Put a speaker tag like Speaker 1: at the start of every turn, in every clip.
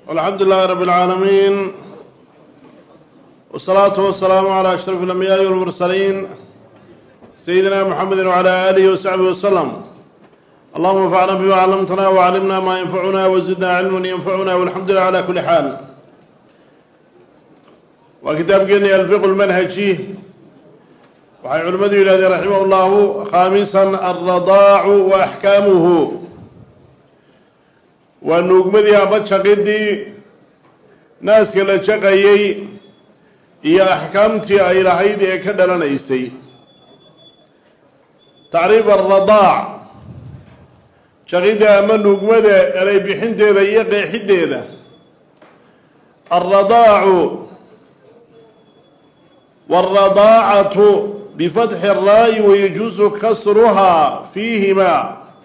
Speaker 1: alxamdu lilahi rabb اlcaalamiin wالsalaatu wasalaamu calى ashraf اlambiyaai wاlmursaliin sayidina mxamedi wعalى alihi wasaxbihi waslm allahuma anfacna bima callamtana wcallimna ma yanfacuna wazidna cilman yanfacuna walxamdu lilah cala kuli xaal waa kitaabkeeni alfiq lmanhaji waxay culimmadu yidhahdeen raximah llahu khaamisan alradaacu wa axkaamuhu waa nuugmadii ama jaqidii naaska la jaqayey iyo axkaamtii ay lahayd ee ka dhalanaysay tacriif alradaac jaqidda ama nuugmada elay bixinteeda iyo qeexiddeeda alradaacu wاlradaacatu bifatxi الraa'i wayajuusu kasruhaa fiihima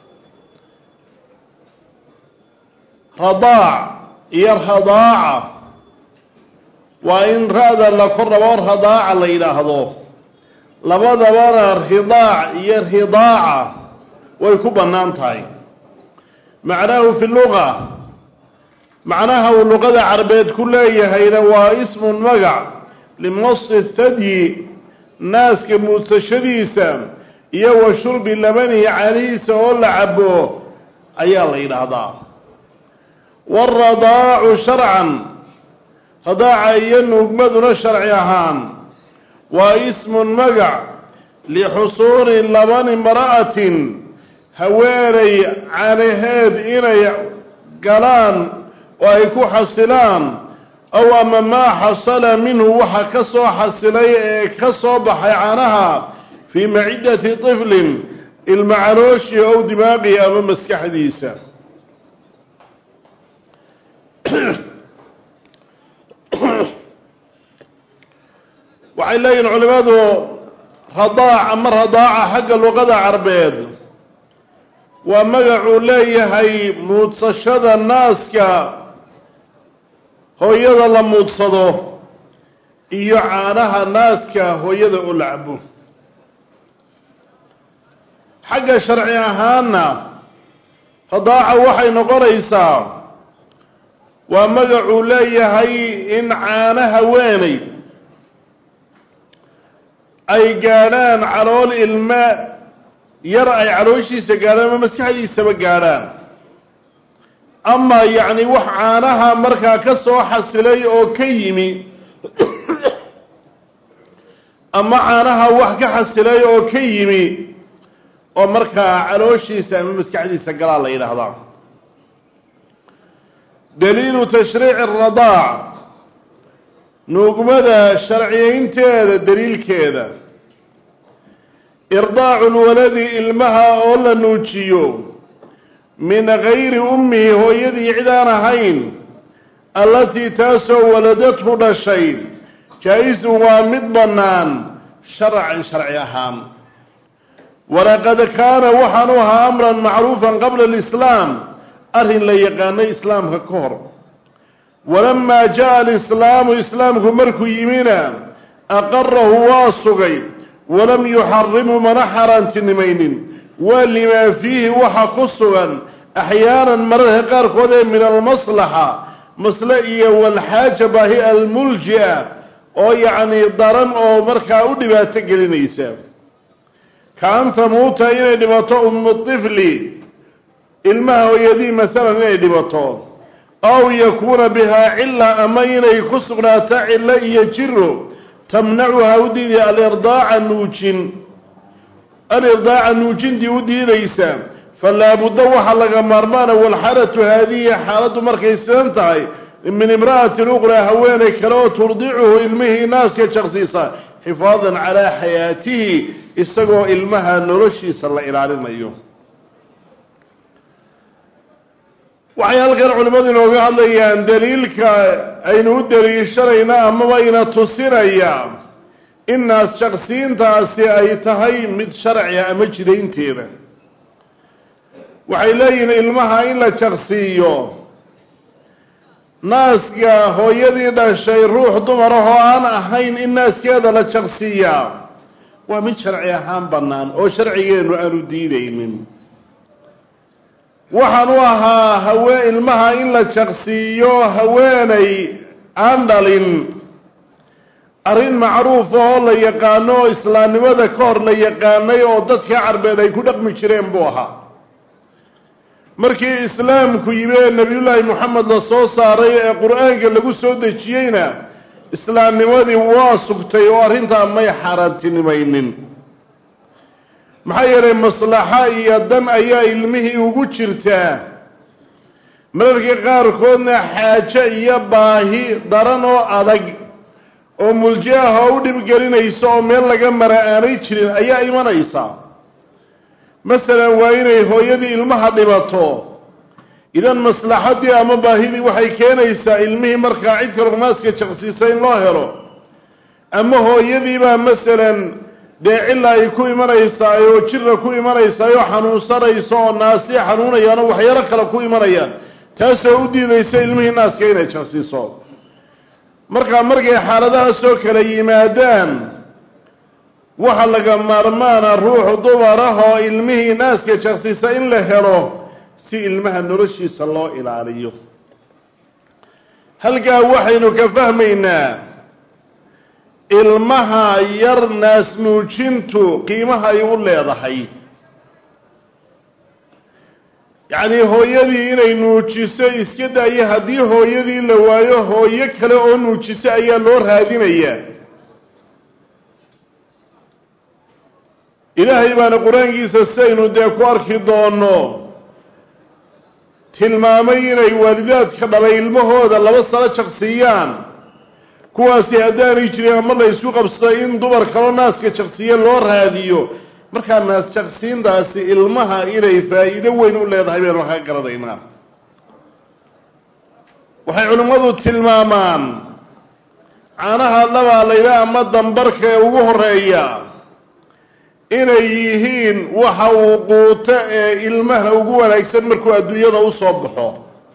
Speaker 1: radaac iyo radaaca waa in ra-da la kor rabo radaaca la yidhaahdo labadabana ridaac iyo ridaaca way ku bannaan tahay macnaahu fi luga macnaha uu luqada carbeed ku leeyahayna waa ismun magac limasi thadyi naaska muudsashadiisa iyo wa shurbi labanihi canihiisa oo la cabo ayaa la yidhaahdaa waaradaacu sharcan radaaca iyo nuugmaduna sharci ahaan waa ismun magac lixusuuli labani imra'atin haweenay canaheed inay galaan oo ay ku xasilaan ow ama maa xasala minhu waxa ka soo xasilay ee ka soo baxay canaha fii maciddati tiflin ilma calooshii ow dimaaqihi ama maskaxdiisa waxay leeyihin culimadu radaac ama radaaca xagga luqada carbeed waa magacuu leeyahay muudsashada naaska hooyada la muudsado iyo caanaha naaska hooyada oo la cabo xagga sharci ahaanna radaaca waxay noqonaysaa waa magacuu leeyahay in caana haweenay ay gaadhaan calool ilme yar ay calooshiisa gaadhaan ama maskaxdiisaba gaadhaan ama yacni wax caanaha markaa ka soo xasilay oo ka yimi ama caanaha wax ka xasilay oo ka yimi oo markaa calooshiisa ama maskaxdiisa galaa la yidhaahdaa daliilu tashriici aradaac nuugmada sharciyaynteeda daliilkeeda irdaacu lwaladi ilmaha oo la nuujiyo min gayri ummihi hooyadii cid aan ahayn allatii taasoo waladadhu dhashay jaa-isun waa mid bannaan sharcan sharci ahaan walaqad kaana waxaanu ahaa amran macruufan qabla alislaam arrin la yaqaanay islaamka ka hor walamaa jaa alislaamu islaamku markuu yimina aqarahu waa sugay walam yuxarimu mana xaaraantinimaynin waa limaa fiihi waxa ku sugan axyaanan mararka qaarkood ee min almaslaxa masle iyo walxaaja baahi almulji-a oo yacnii daran oo markaa u dhibaato gelinaysa ka an tamuuta inay dhimato ummu tifli ilmaha hooyadii masalan inay dhimato aw yakuuna bihaa cila ama inay ku sugnaato cillo iyo jiro tamnacuha u diidaya alirdaaca nuujin alirdaaca nuujintii u diidaysa falaabudda waxaa laga maarmaana walxaalatu haadihi xaaladdu markay sidan tahay min imra'atin uqraa haweenay kale oo turdicuhu ilmihii naaska jaqsiisa xifaadan calaa xayaatihi isagoo ilmaha noloshiisa la ilaalinayo waxay halkan culimmadu inooga hadlayaan daliilka aynu u daliishanayna amaba ina tusinaya in naas jaqsiintaasi ay tahay mid sharciga ama jidaynteeda waxay leeyihiin ilmaha in la jaqsiiyo naaska hooyadii dhashay ruux dumar ah oo aan ahayn in naaskeeda la jaqsiiyaa waa mid sharci ahaan bannaan oo sharcigeenu aanu diidaynin waxaan u ahaa hawee ilmaha in la jaqsiiyo haweenay aan dhalin arrin macruuf oo la yaqaano oo islaamnimada ka hor la yaqaanay oo dadka carbeed ay ku dhaqmi jireen buu ahaa markii islaamku yimi ee nebiyullaahi moxamed la soo saaray ee qur-aanka lagu soo dejiyeyna islaamnimadii waa sugtay oo arrintaa may xaaraantinimaynin maxaa yeelay maslaxa iyo dan ayaa ilmihii ugu jirtaa mararka qaarkoodna xaajo iyo baahi daran oo adag oo mulji ah oo u dhibgelinaysa oo meel laga mara aanay jirin ayaa imanaysa masalan waa inay hooyadii ilmaha dhibato idan maslaxaddii ama baahidii waxay keenaysaa ilmihii markaa cid kaloo naaska jaqsiisa in loo helo ama hooyadiibaa masalan dee cilla ay ku imanaysaa oo jirra ku imanaysaa oo xanuunsanaysa oo naasii xanuunayaan oo waxyaalo kale ku imanayaan taasoo u diidaysa ilmihii naaska inay jaqsiiso markaa markay xaaladahaasoo kale yimaadaan waxa laga maarmaana ruuxu dumar ah oo ilmihii naaska jaqsiisa in la helo si ilmaha noloshiisa loo ilaaliyo halkaa waxaynu ka fahmaynaa ilmaha yar naas nuujintu qiimaha ay u leedahay yacnii hooyadii inay nuujiso iska daayo haddii hooyadii la waayo hooyo kale oo nuujiso ayaa loo raadinayaa ilaahay baana qur-aankiisa sidaynu dee ku arki doono tilmaamay inay waalidaadka dhalay ilmahooda laba sano jaqsiiyaan kuwaasi haddaanay jirin ama la ysku qabsado in dumar kaloo naaska jaqsiiya loo raadiyo markaa naas jaqsiintaasi ilmaha inay faa'iido weyn u leedahay baynu ka garanaynaa waxay culimmadu tilmaamaan caanaha labaa layla ama dambarka ee ugu horeeya inay yihiin waxa uu quuto ee ilmaha ugu wanaagsan markuu adduunyada u soo baxo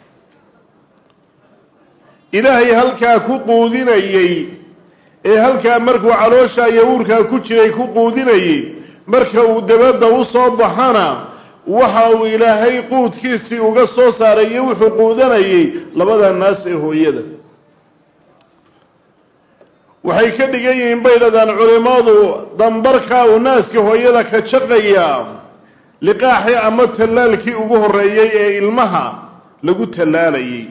Speaker 1: ilaahay halkaa ku quudinayey ee halkaa markuu caloosha iyo uurkaa ku jiray ku quudinayey marka uu dabadda u soo baxana waxa uu ilaahay quudkiisii uga soo saaray iyo wuxuu quudanayey labada naas ee hooyada waxay ka dhigan yihiin bay dhadaan culimmadu dambarkaa uu naaska hooyada ka jaqaya liqaaxii ama tallaalkii ugu horreeyey ee ilmaha lagu tallaalayay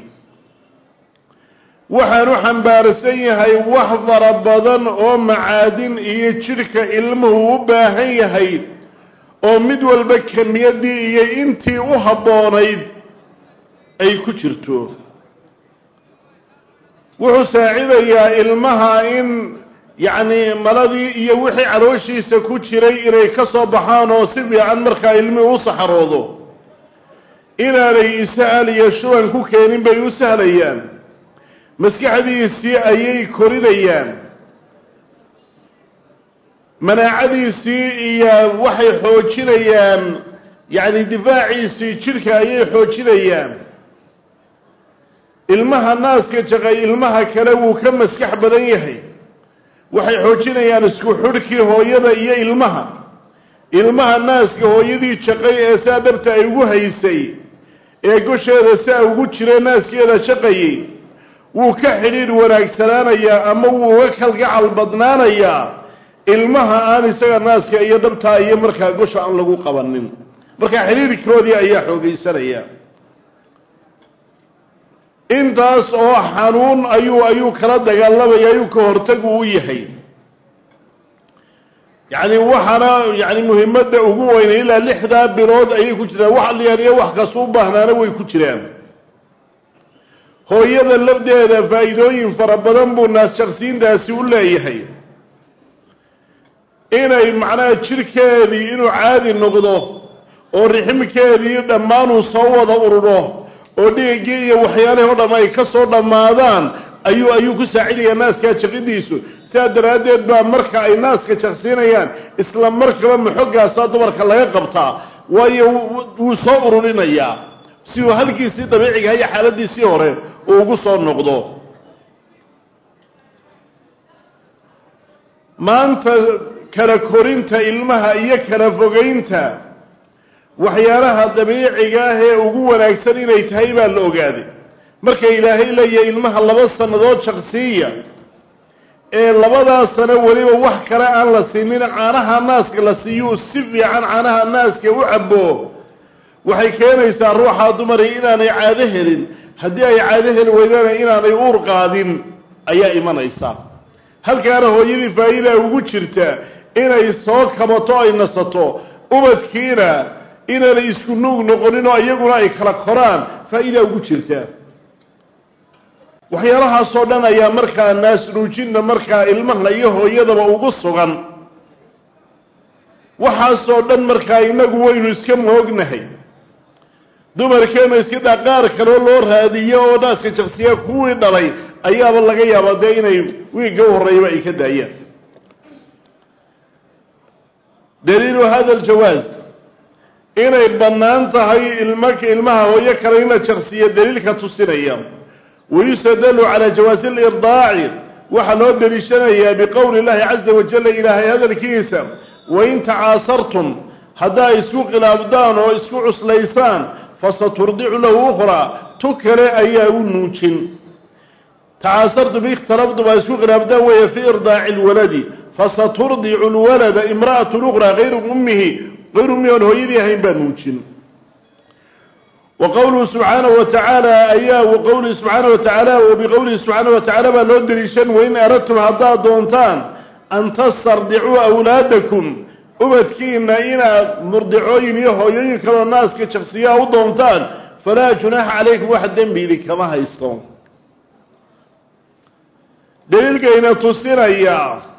Speaker 1: waxaanu xambaarsan yahay wax fara badan oo macaadin iyo jidhka ilmuhu u baahan yahay oo mid walba kemiyaddii iyo intii u habboonayd ay ku jirto wuxuu saacidayaa ilmaha in yacnii maladii iyo wixii calooshiisa ku jiray inay ka soo baxaan oo si fiican markaa ilmihii u saxaroodo inaanay ishal iyo shuban ku keenin bay u sahlayaan maskaxdiisii ayay korinayaan manaacadiisii iyo waxay xoojinayaan yacni difaaciisii jidhka ayay xoojinayaan ilmaha naaska jaqay ilmaha kale wuu ka maskax badan yahay waxay xoojinayaan isku xudhkii hooyada iyo ilmaha ilmaha naaska hooyadii jaqay ee saa dhabta ay ugu haysay ee gosheeda saa ugu jira naaskeeda jaqayay wuu ka xidhiidh wanaagsanaanayaa ama wuu uga kalgacal badnaanayaa ilmaha aan isaga naaska iyo dhabtaa iyo markaa gosha aan lagu qabanin markaa xidhiidhkoodii ayaa xoogaysanaya intaas oo xanuun ayuu ayuu kala dagaalamaya ayuu ka hortagu u yahay yacni waxaana yani muhimadda ugu weynay ilaa lixdaa bilood ayay ku jiraan wax liyaaniyo wax kasu u baahnaana way ku jiraan hooyada lafdeeda faa'iidooyin fara badan buu naas jaqsiintaasi u leeyahay inay macnaha jidhkeedii inuu caadi noqdo oo riximkeedii dhammaanuu soo wada ururo oo dhigagii iyo waxyaalihii o dham ay ka soo dhammaadaan ayuu ayuu ku saacidayaa naaskaa jaqidiisu sidaa daraaddeed baa marka ay naaska jaqsiinayaan isla markaba maxoggaasaa dumarka laga qabtaa waayo wuu soo ururinayaa si uu halkiisii dabiicigaha iyo xaaladiisii hore uu ugu soo noqdo maanta kala korinta ilmaha iyo kala fogaynta waxyaalaha dabiiciga ah ee ugu wanaagsan inay tahay baa la ogaaday marka ilaahay leeyahay ilmaha laba sannadood jaqsiiya ee labadaas sano weliba wax kale aan la siinin caanaha naaska la siiyuu si fiican caanaha naaska u cabo waxay keenaysaa ruuxaa dumari inaanay caado helin haddii ay caado heli weydana inaanay uur qaadin ayaa imanaysa halkaana hooyadii faa'iida ugu jirta inay soo kabato ay nasato ubadkiina inaanay isku nuug noqonin oo iyaguna ay kala koraan faa'iidaa ugu jirta waxyaalahaasoo dhan ayaa markaa naasnuujinna markaa ilmaha iyo hooyadaba ugu sugan waxaasoo dhan markaa innagu waynu iska moognahay dumarkeena iska daa qaar kaloo loo raadiyo oo naaska jaqsiya kuwii dhalay ayaaba laga yaabaa dee inay wiigga u horreeyaba ay ka daayaan daliilu hada aljawaaz inay bannaan tahay ilma ilmaha hooyo kale in la jaqsiyo daliilka tusinaya wayustadalu calaa jawaasi alirdaaci waxaa loo deliishanayaa biqowli illahi caza wajalla ilaahay hadalkiisa wain tacaasartum haddaa isku khilaafdaan oo isku cuslaysaan fasaturdicu lahu ukhraa tu kale ayaa u nuujin tacaasartum ikhtalaftum aa isku khilaafdaan weeye fii irdaaci lwaladi fasaturdicu lwalada imra'atu ukhraa hayru ummihi hayru ummihi oon hooyadii ahayn baa nuujin wa qowluhu subxaanahu wa tacaala ayaa wa qowlihi subxaanahu wa tacaala wa biqowlihi subxaanahu wa tacaala baa loo deliishan wain aradtum haddaad doontaan an tastardicuu awlaadakum ubadkiina inaad murdicooyin iyo hooyooyin kaloo naaska jaqsiyaa u doontaan falaa junaaxa calaykum wax dembi idinkama haysto daliilkayna tusinaya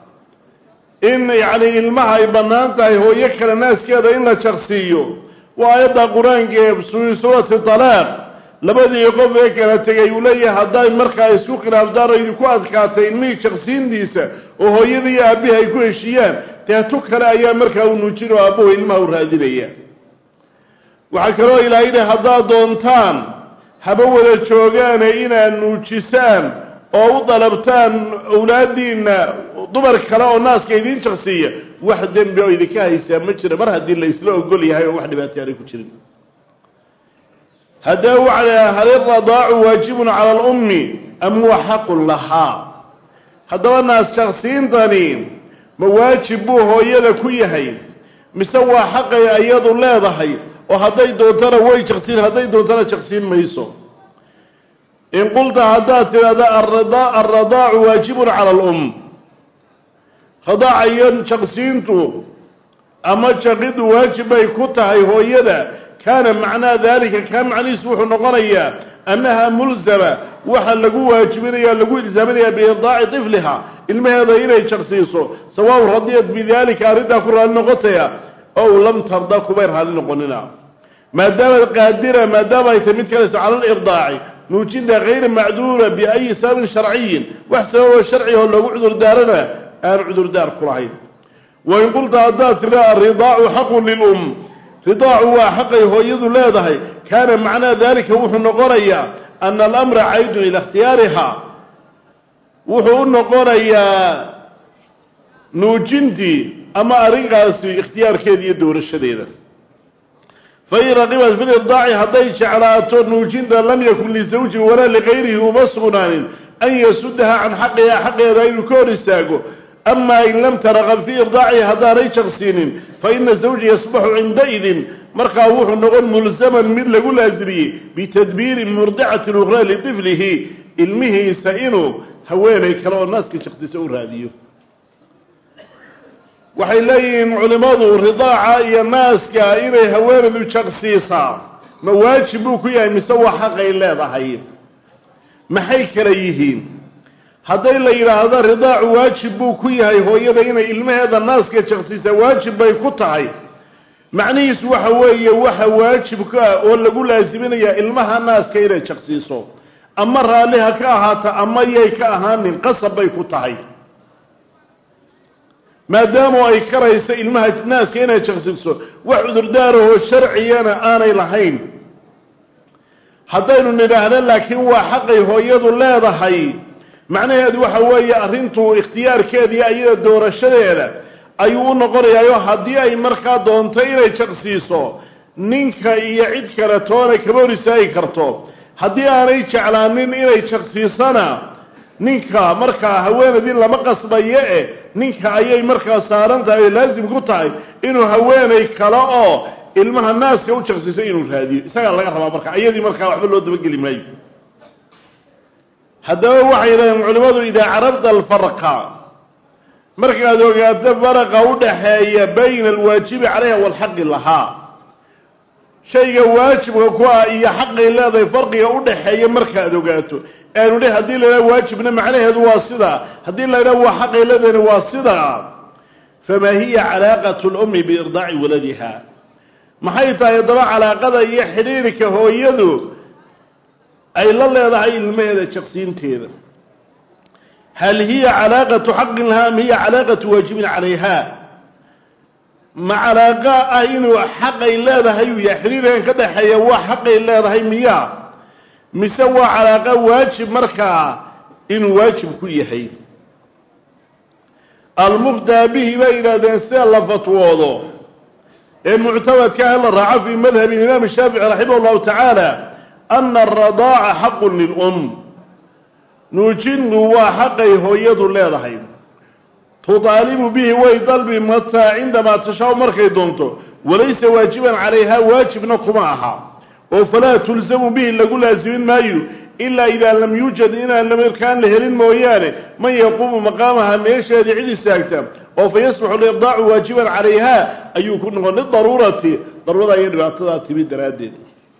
Speaker 1: in yacni ilmaha ay bannaan tahay hooyo kale naaskeeda in la jaqsiiyo waa aayadda qur-aanka ee fi suurati talaaq labadii qof ee kala tegay uu leeyahay hadday markaa isku khilaafdaan oo idinku adkaatay ilmihii jaqsiintiisa oo hooyada iyo aabbihi ay ku heshiiyaan teetu kale ayaa markaa u nuujin oo aabbahu ilmaha u raadinaya waxaa kaloo ilaahay yidhi haddaad doontaan haba wada joogaane inaad nuujisaan oo u dalabtaan awlaadiinna dumar kale oo naaska idiin jaqsiiya wax dembi oo idinka haysaa ma jira mar haddii la isla ogol yahay oo wax dhibaatay aanay ku jirin haddee waxa hal iradaacu waajibun cala alummi am huwa xaqun lahaa haddaba naas jaqsiintani ma waajib buu hooyada ku yahay mise waa xaqay iyadu leedahay oo hadday doontana way jaqsiin hadday doontana jaqsiin mayso in qulta haddaad tidhahda alradaacu waajibun cala alum radaaca iyo jaqsiintu ama jaqidu waajib bay ku tahay hooyada kaana macnaa dalika kaa macnihiisu wuxuu noqonayaa annaha mulzama waxa lagu waajibinaya lagu ilsaaminaya biirdaaci tifliha ilmaheeda inay jaqsiiso sawaaun radiyat bidalika arrintaa ku raali noqotaya ow lam tarda kumay raali noqonina maadaama qaadira maadaama ay tahy mid kalayso cala alirdaaci nuujinta hayra macduura biayi sababin sharciyin wax sababoo sharciga oo loogu cudurdaarana aan cudurdaar ku lahayn wain qulta haddaad tira aridaacu xaqun lilum ridaacu waa xaqay hooyadu leedahay kaana macnaa dalika wuxuu noqonayaa ana alamra caydun ila ikhtiyaariha wuxuu u noqonayaa nuujintii ama arrinkaasi ikhtiyaarkeeda iyo doorashadeeda fain raqibat fi lirdaaci hadday jeclaato nuujinta lam yakun lisawji walaa ligayrihi uma sugnaanin an yasudaha can xaqiha xaqeeda inuu ka hor istaago ama in lam taraqab fii irdaacihi haddaanay jaqsiinin faina zawja yasbaxu cindaidin markaa wuxuu noqon mulsaman mid lagu laasimiyey bitadbiiri murdicati ukhraa litiflihi ilmihiisa inuu haweenay kale oo naaska jaqsiisa u raadiyo waxay leeyihiin culimmadu ridaaca iyo naaska inay haweenaydu jaqsiisaa ma waajib buu ku yahay mise waa xaqay leedahay maxay kala yihiin hadday la yidhaahdo ridaacu waajib buu ku yahay hooyada inay ilmaheeda naaska jaqsiisaa waajib bay ku tahay macnihiisu waxa weeye waxa waajibka ah oo lagu laasiminayaa ilmaha naaska inay jaqsiiso ama raalli ha ka ahaata ama yay ka ahaanin qasab bay ku tahay maadaama ay karaysa ilmaha naaska inay jaqsiiso wax cudurdaarahoo sharcigana aanay lahayn haddaynu nidhaahno laakiin waa xaqay hooyadu leedahay macnaheedu waxa weeye arrintu ikhtiyaarkeediiyo iyada doorashadeeda ayuu u noqonayaayo haddii ay markaa doonto inay jaqsiiso ninka iyo cid kale toona kama hor istaagi karto haddii aanay jeclaanin inay jaqsiisana ninka markaa haweenaydii lama qasbayo eh ninka ayay markaa saaran tahay oo laasim ku tahay inuu haweenay kale oo ilmaha naaska u jaqsiiso inuu raadiyo isagaa laga rabaa marka iyadii markaa waxba loo dabageli maayo haddaba waxay yidhahdeen culimmadu idaa carabta alfarqa markaad ogaato faraqa u dhaxeeya bayna alwaajibi calayha waalxaqi lahaa shayga waajibka ku ah iyo xaqay leedahay farqiga u dhaxeeya markaad ogaato aanu dhe haddii la idhaha waajibna macnaheedu waa sidaa haddii la idhaha waa xaqay leedahayna waa sidaa famaa hiya calaaqatu lummi biirdaaci waladiha maxay tahay haddaba calaaqada iyo xidhiirka hooyadu ay la leedahay ilmaheeda jaqsiinteeda hal hiya calaaqatu xaqin lahaa am hiya calaaqatu waajibin calayha ma calaaqa ah inuu xaqay leedahay uu yahay xidhiirkan ka dhaxeeya waa xaqay leedahay miya mise waa calaaqa waajib markaa inuu waajib ku yahay almuftaa bihi bay yidhahdeen sida la fatwoodo ee muctamadka ah la raaco fii madhabi imaam shaafici raximah llahu tacaala ana aradaaca xaqun lilum nuujintu waa xaqay hooyadu leedahay tudaalibu bihi way dalbi mataa cindamaa tashaa markay doonto walaysa waajiban calayha waajibna kuma aha oo falaa tulsamu bihi lagu laasimin maayo ilaa idaa lam yuujad inaan markaan la helin mooyaane man yaquumu maqaamaha meesheedii cid istaagta oo fa yasbaxu lirdaacu waajiban calayha ayuu ku noqon lidaruurati daruurada iyo dhibaatadaa timi daraaddeed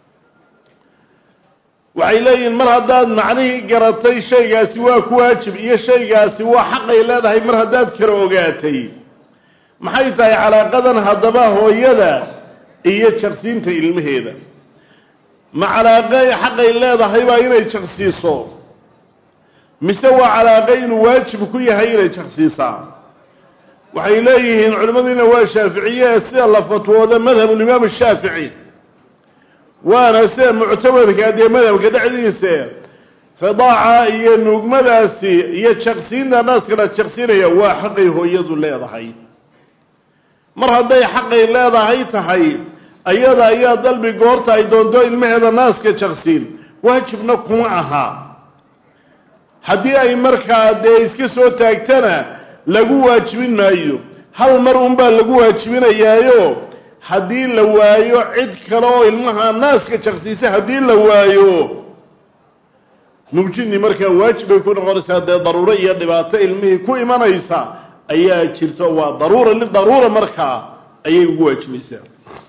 Speaker 1: waxay leeyihiin mar haddaad macnihii garatay shaygaasi waa ku waajib iyo shaygaasi waa xaqay leedahay mar haddaad kala ogaatay maxay tahay calaaqadan haddaba hooyada iyo jaqsiinta ilmaheeda ma calaaqa xaqay leedahay baa inay jaqsiiso mise waa calaaqa inuu waajib ku yahay inay jaqsiisaa waxay leeyihiin culimmadiina waa shaaficiye sida la fatwooda madhabulimaam shaafici waana sida muctamadka dee madhabka dhexdiisa ridaaca iyo nuugmadaasi iyo jaqsiinta naaska la jaqsinaya waa xaqay hooyadu leedahay mar hadday xaqay leedahay tahay ayada ayaa dalbi goorta ay doonto ilmaheeda naaska jaqsiin waajibna kuma aha haddii ay markaa dee iska soo taagtana lagu waajibin maayo hal mar unbaa lagu waajibinayaayo haddii la waayo cid kale oo ilmaha naaska jaqsiisa haddii la waayo nugjini markaa waajib bay ku noqonaysaa dee daruuro iyo dhibaato ilmihii ku imanaysa ayaa jirto waa daruura lidaruura markaa ayay ugu waajibaysaa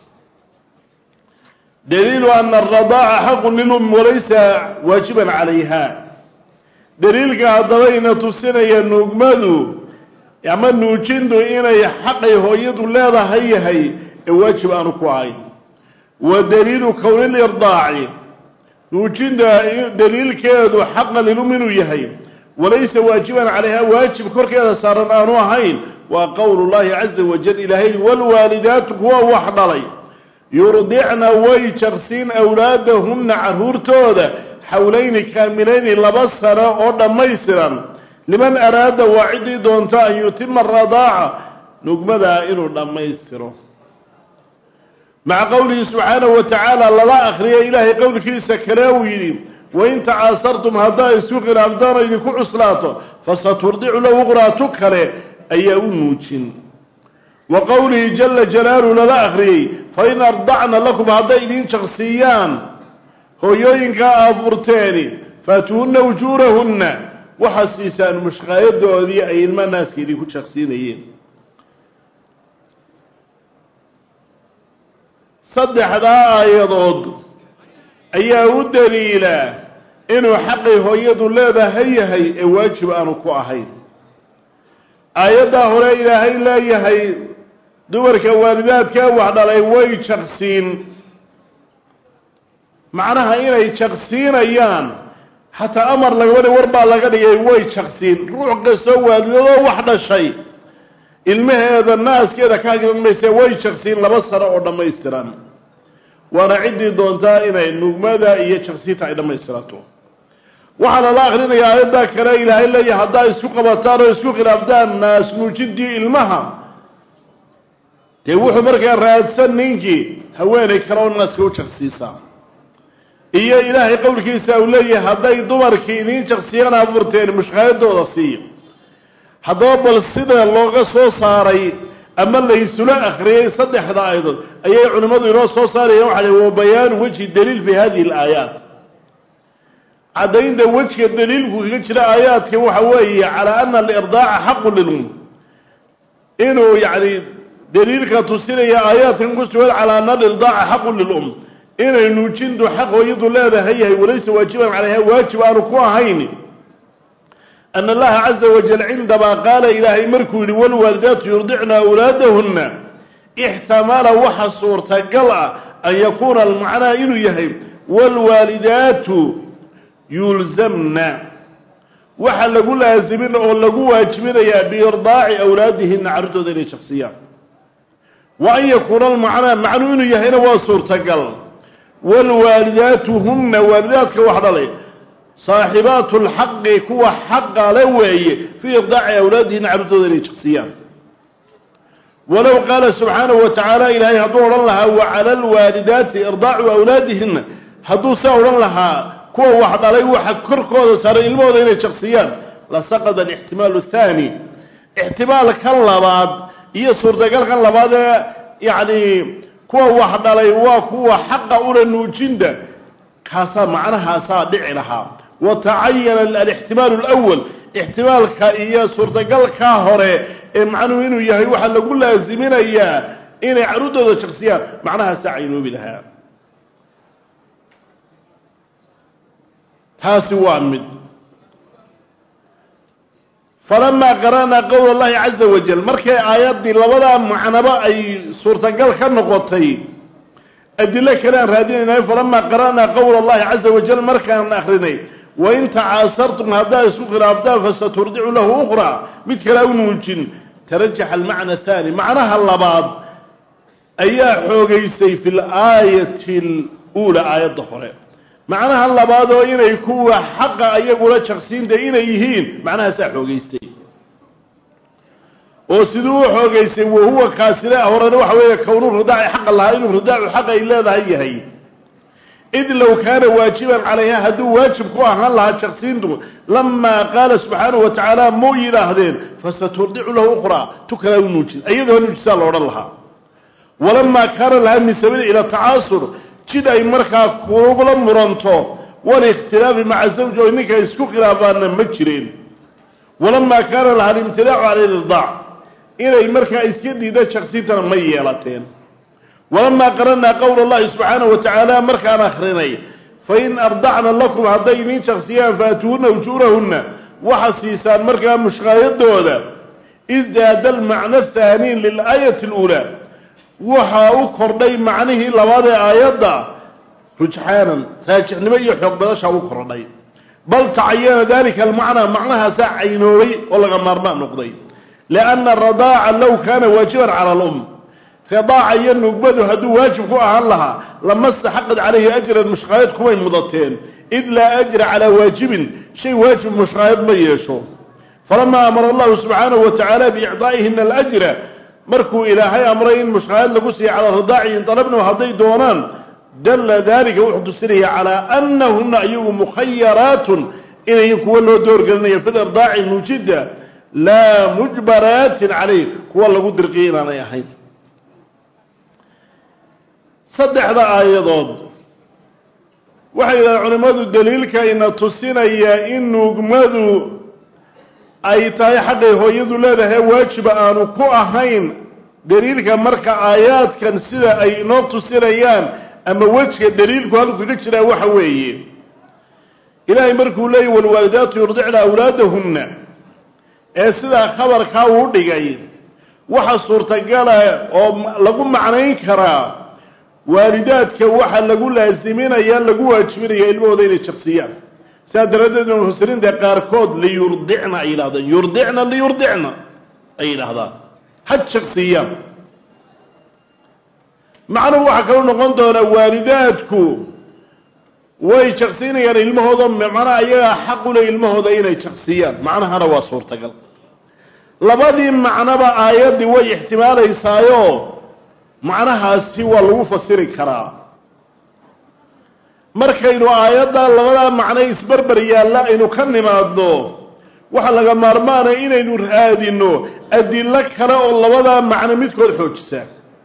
Speaker 1: daliilu ana aradaaca xaqun lilum walaysa waajiban calayha daliilka haddabayna tusinaya nuugmadu ama nuujintu inay xaqay hooyadu leedahay yahay ee waajib aanu ku ahayn wa daliilu kowni lirdaaci nuujinta daliilkeedu xaqa lilum inuu yahay walaysa waajiban calayha waajib korkeeda saaran aanu ahayn waa qowlu llahi caza wajal ilaahay walwaalidaatu kuwa wax dhalay yurdicna way jaqsiin awlaadahunna carruurtooda xawlayni kaamilayni laba sano oo dhammaystiran liman araada waa ciddii doonto an yutima aradaaca nugmadaa inuu dhammaystiro maca qowlihi subxaanahu wa tacaala lala akhriya ilaahay qowlkiisa kale uu yidhi wain tacaasartum haddaa isku khilaaftaan oo idinku cuslaato fasaturdicu lahu uqraatu kale ayaa u nuujin wa qowlihi jala jalaaluhu lala akhriyey fain ardacna lakum hadday idin jaqsiiyaan hooyooyinkaa aafurteeni faatuhunna ujuurahunna waxaa siisaan mushqaayadoodii ay ilma naaska idinku jaqsiinayeen saddexdaa aayadood ayaa u daliila inuu xaqay hooyadu leedahay yahay ee waajib aanu ku ahayn aayaddaa hore ilaahay leeyahay dumarka waalidaadkaa wax dhalay way jaqsiin macnaha inay jaqsiinayaan xataa amar lagama dhig war baa laga dhigay way jaqsiin ruux kastoo waalidadoo wax dhashay ilmaheeda naaskeeda ka hagiran mayse way jaqsiin laba sano oo dhammaystiran waana ciddii doontaa inay nugmada iyo jaqsiinta ay dhammaystirato waxaa lala akrinaya aayadda kale ilaahay leeyahay haddaa isku qabataan oo isku khilaaftaan naas nuujintii ilmaha dee wuxuu markaa raadsan ninkii haweenay kale oo naaska u jaqsiisaa iyo ilaahay qowlkiisa uu leeyahay hadday dumarkii idiin jaqsiyaan abuurteen mushqaayadooda siiya haddaba bal sida looga soo saaray ama laysula akhriyey saddexda aayadood ayay culimmadu inoo soo saarayeen waxa wa bayaanu wejhi daliil fi hadihi alaayaat caddaynta wejka daliilku kaga jira aayaadka waxa weeye calaa ana alirdaaca xaqun lilum inuu yacni daliilka tusinaya aayaadkan ku sugan calaa ana alirdaaca xaqun lilum inay nuujintu xaq hooyadu leedahay yahay walaysa waajiban calayha waajib aanu ku ahayn ana allaha caza wajal cindamaa qaala ilaahay markuu yidhi walwaalidaatu yurdicna awlaadahunna ixtamala waxa suurtagal ah an yakuuna almacnaa inuu yahay waalwaalidaatu yulzamna waxa lagu laasimin oo lagu waajibinayaa biirdaaci awlaadihina carruurtooda inay shaksiyaan wa an yakuuna almacnaa macnuu inuu yahayna waa suurtagal waalwaalidaatu hunna waalidaadka wax dhalay saaxibaatu lxaqi kuwa xaqa le weeye fii irdaaci awlaadihina carruurtooda inay shaksiyaan walow qaala subxaanahu wa tacaala ilaahay hadduu odhan lahaa wa cala alwaalidaati irdaacu awlaadihina hadduu saa odhan lahaa kuwa wax dhalay waxa korkooda saaray ilmahooda inay shaksiyaan lasaqada alixtimaalu athaani ixtimaalkan labaad iyo suurtagalkan labaad ee yacni kuwa wax dhalay waa kuwa xaqa una nuujinta kaasaa macnahaasaa dhici lahaa wa tacayana alixtimaalu alawal ixtimaalka iyo suurtagalkaa hore ee macnuhu inuu yahay waxaa lagu laasiminayaa inay carruurtooda shaksiyaan macnahaasaa caynoobi lahaa taasi waa mid falamaa qara'naa qowla allahi caza wajal markay aayaddii labadaa macnaba ay suurtagal ka noqotay adilo kale aan raadinaynayo falamaa qara'naa qowla allahi caza wajal markaan akrinay wain tacaasartum haddaa isku khilaaftaan fasaturdicu lahu ukhraa mid kale u nuujin tarajaxa almacna athani macnaha labaad ayaa xoogaystay fi laayati aluulaa aayadda hore macnaha labaad oo inay kuwa xaqa ayagula jaqsiinta inay yihiin macnahaasaa xoogaystay oo siduu u xoogaystay wahuwa kaasile horena waxa weeye kownu ridaaci xaqa lahaa inuu ridaacu xaq ay leedahay yahay id low kaana waajiban calayha hadduu waajib ku ahaan lahaa jaqsiintu lamaa qaala subxaanahu wa tacaala muu yidhaahdeen fasaturdicu lahu ukhraa tu kalaa u nuujin iyadoo nuujisaa la odhan lahaa walamaa kaana lahaa min sabiili ila tacaasur jid ay markaa kugula muranto walikhtilaafi maca zawji oo ninka isku khilaafaanna ma jireen walamaa kaana lahaa alimtinaacu cala lirdaac inay markaa iska diida jaqsiintana ma yeelateen walamaa qara'naa qowla allahi subxaanahu wa tacaala markaan akrinay fain ardacna lakum hadday idiin jaqsiyaan faatuuhunna ujuurahunna waxaa siisaan markaa mushqaayadooda isdaada almacna athaaniin lilaayati aluulaa waxaa u kordhay macnihii labaad ee aayadda rujxaanan raajixnimo iyo xoog badashaa u kordhay bal tacayana dalika almacnaa macnahaasaa caynoobay oo laga maarmaan noqday lianna aradaaca low kaana waajiban cala alum ridaaca iyo nugbadu hadduu waajib ku ahaan lahaa lama staxaqad calayhi ajran mushqaayad kumay mudateen id laa ajra calaa waajibin shay waajib mushqaayad ma yeesho falamaa amara allahu subxaanahu wa tacaala biicdaa'ihina alajra markuu ilaahay amray in mushqaayad lagu siiya calaa ridaaci in dalabnahu hadday doonaan dalla dalika wuxuu tusinaya calaa anahuna ayagu mukhayaraatun inayin kuwa loo doorgelinaya fi lirdaaci nuujidda laa mujbaraatin calayh kuwa lagu dirqiyay inaanay ahayn saddexda aayadood waxay yidhahdeen culimmadu daliilka ina tusinaya in nuugmadu ay tahay xaqay hooyadu leedahay waajiba aanu ku ahayn daliilka marka aayaadkan sida ay inoo tusinayaan ama wejka daliilku halku kaga jiraa waxa weeye ilaahay markuu leeyay walwaalidaatu yurdicna awlaadahunna ee sidaa khabarkaa uu dhigay waxa suurtagala oo lagu macnayn karaa waalidaadka waxa lagu laasiminaya lagu waajibinaya ilmahooda inay jaqsiyaan sidaa daraaddeed mufasiriinta qaarkood liyurdicna ay yidhahdaan yurdicna liyurdicna ay yidhaahdaan ha jaqsiyaan macnuhu waxaa kaloo noqon doonaa waalidaadku way jaqsiinayaan ilmahooda macnaha ayagaa xaq u leh ilmahooda inay jaqsiyaan macnahana waa suurtagal labadii macnoba aayaddii way ixtimaalaysaayo macnahaasi waa lagu fasiri karaa markaynu aayaddaa labadaa macno isberber yaalla aynu ka nimaadno waxaa laga maarmaanaya inaynu raadinno adillo kale oo labadaa macno midkood xoojisa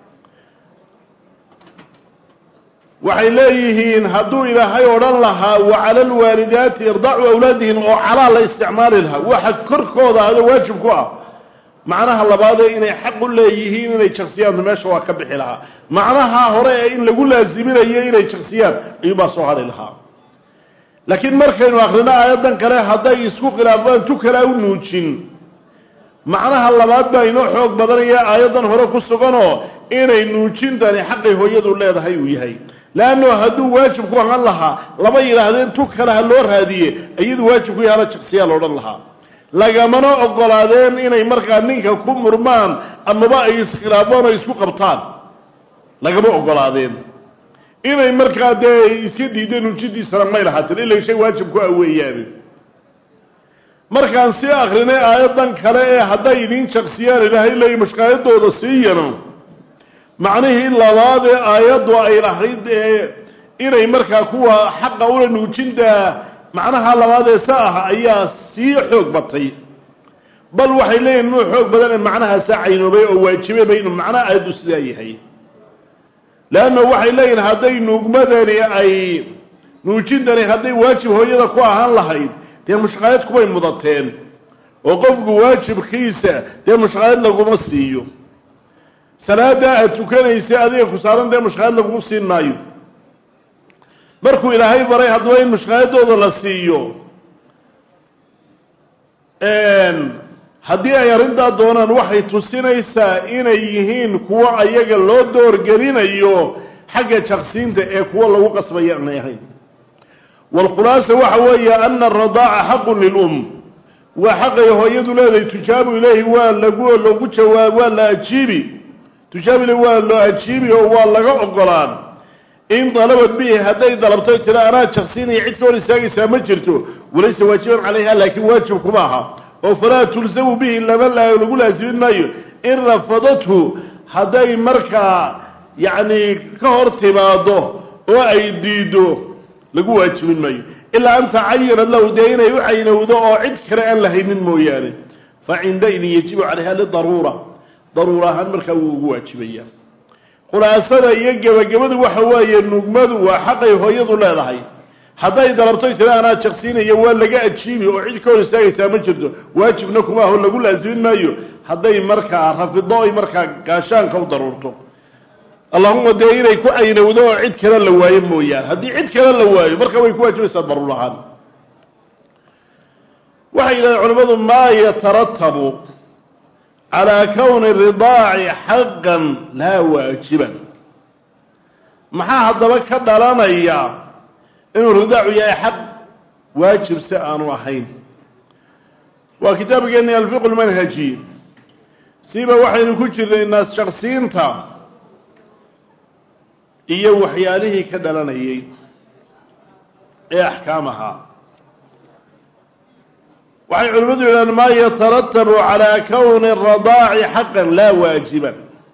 Speaker 1: waxay leeyihiin hadduu ilaahay odhan lahaa wa cala alwaalidaati irdacu awlaadihim oo calaa la isticmaali lahaa waxa korkooda ado waajib ku ah macnaha labaadee inay xaq u leeyihiin inay jaksiyaantu meesha waa ka bixi lahaa macnaha hore ee in lagu laasiminayo inay jaksiyaan ayuubaa soo hadhi lahaa laakiin markaynu akrino aayaddan kale hadday isku khilaafaan tu kalea u nuujin macnaha labaad baa inoo xoog badanaya aayaddan hore ku suganoo inay nuujintani xaqay hooyadu leedahay uu yahay leanno hadduu waajib ku ahaan lahaa lama yidhaahdeen tu kale ha loo raadiye iyadu waajib ku yahala jaksiyaa loodhan lahaa lagamana ogolaadeen inay markaa ninka ku murmaan amaba ay iskhilaafaan oo isku qabtaan lagama ogolaadeen inay markaa dee iska diideen nuujintiisana may lahaatin ila shay waajib ku ah weeyaane markaan sii akrinay aayaddan kale ee hadday idiin jaksiyaan ilaahay leeyi mushkaayadooda siiyano macnihii labaad ee aayaddu ay lahayd ee inay markaa kuwa xaqa ula nuujintaa macnaha labaad ee sa ah ayaa sii xoog batay bal waxay leeyihin inuu xoog badan ee macnahaasaa caynoobay oo waajibayba inuu macnaha aayaddu sidaa yahay leanna waxay leeyihin hadday nuugmadani ay nuujintani hadday waajib hooyada ku ahaan lahayd dee mushqaayad kumay mudateen oo qofku waajibkiisa dee mushqaayad laguma siiyo salaada aad tukanaysa adiga ku saaran dee mushqaayad lagugu siin maayo markuu ilaahay baray haddaba in mushqaayadooda la siiyo haddii ay arrintaa doonaan waxay tusinaysaa inay yihiin kuwo ayaga loo doorgelinayo xagga jaqsiinta ee kuwo lagu qasbaya aanay ahayn waalkhulaasa waxa weeye ana aradaaca xaqun lilum waa xaqay hooyadu leedahay tujaabu ilayhi waa lagu lagu jawaab waa la ajiibi tujaabu ilayhi waa loo ajiibi oo waa laga ogolaan in dalabad bihi hadday dalabto tira anaa jaqsiinaya cid ka hor istaagaysaa ma jirto walaysa waajiban calayha laakiin waajib kuma aha oo falaa tulzamu bihi lama lagu laasimin maayo in rafadathu hadday markaa yacni ka hor timaado oo ay diido lagu waajibin maayo ilaa an tacayanad lahu dee inay u caynowdo oo cid kale aan lahaynin mooyaane fa cindaidin yajibu calayha lidaruura daruura ahaan markaa wuu ugu waajibaya khulaasada iyo gebagabadu waxa weeye nugmadu waa xaqay hooyadu leedahay hadday dalabtoy tira anaa jaqsiinaya waa laga ajiibi oo cid ka hor istaagaysaa ma jirto waajibna kuma aho lagu laasimin maayo hadday markaa rafido ay markaa gaashaanka u daruurto allahuma dee inay ku caynowdo oo cid kale la waayo mooyaane haddii cid kale la waayo marka way ku waajibaysaa daruur ahaan waxay yidhahdeen culimmadu maa yataratabu calaa kowni ridaaci xaqan laa waajiban maxaa haddaba ka dhalanaya inuu ridaacu yahay xaq waajib si aanu ahayn waa kitaabkeeni alfiqu lmanhaji siba waxaynu ku jirnay naas shaksiinta iyo waxyaalihii ka dhalanayay ee axkaamaha waxay culimmadu yidhahdeen maa yataratabu calaa kowni radaaci xaqan laa waajiban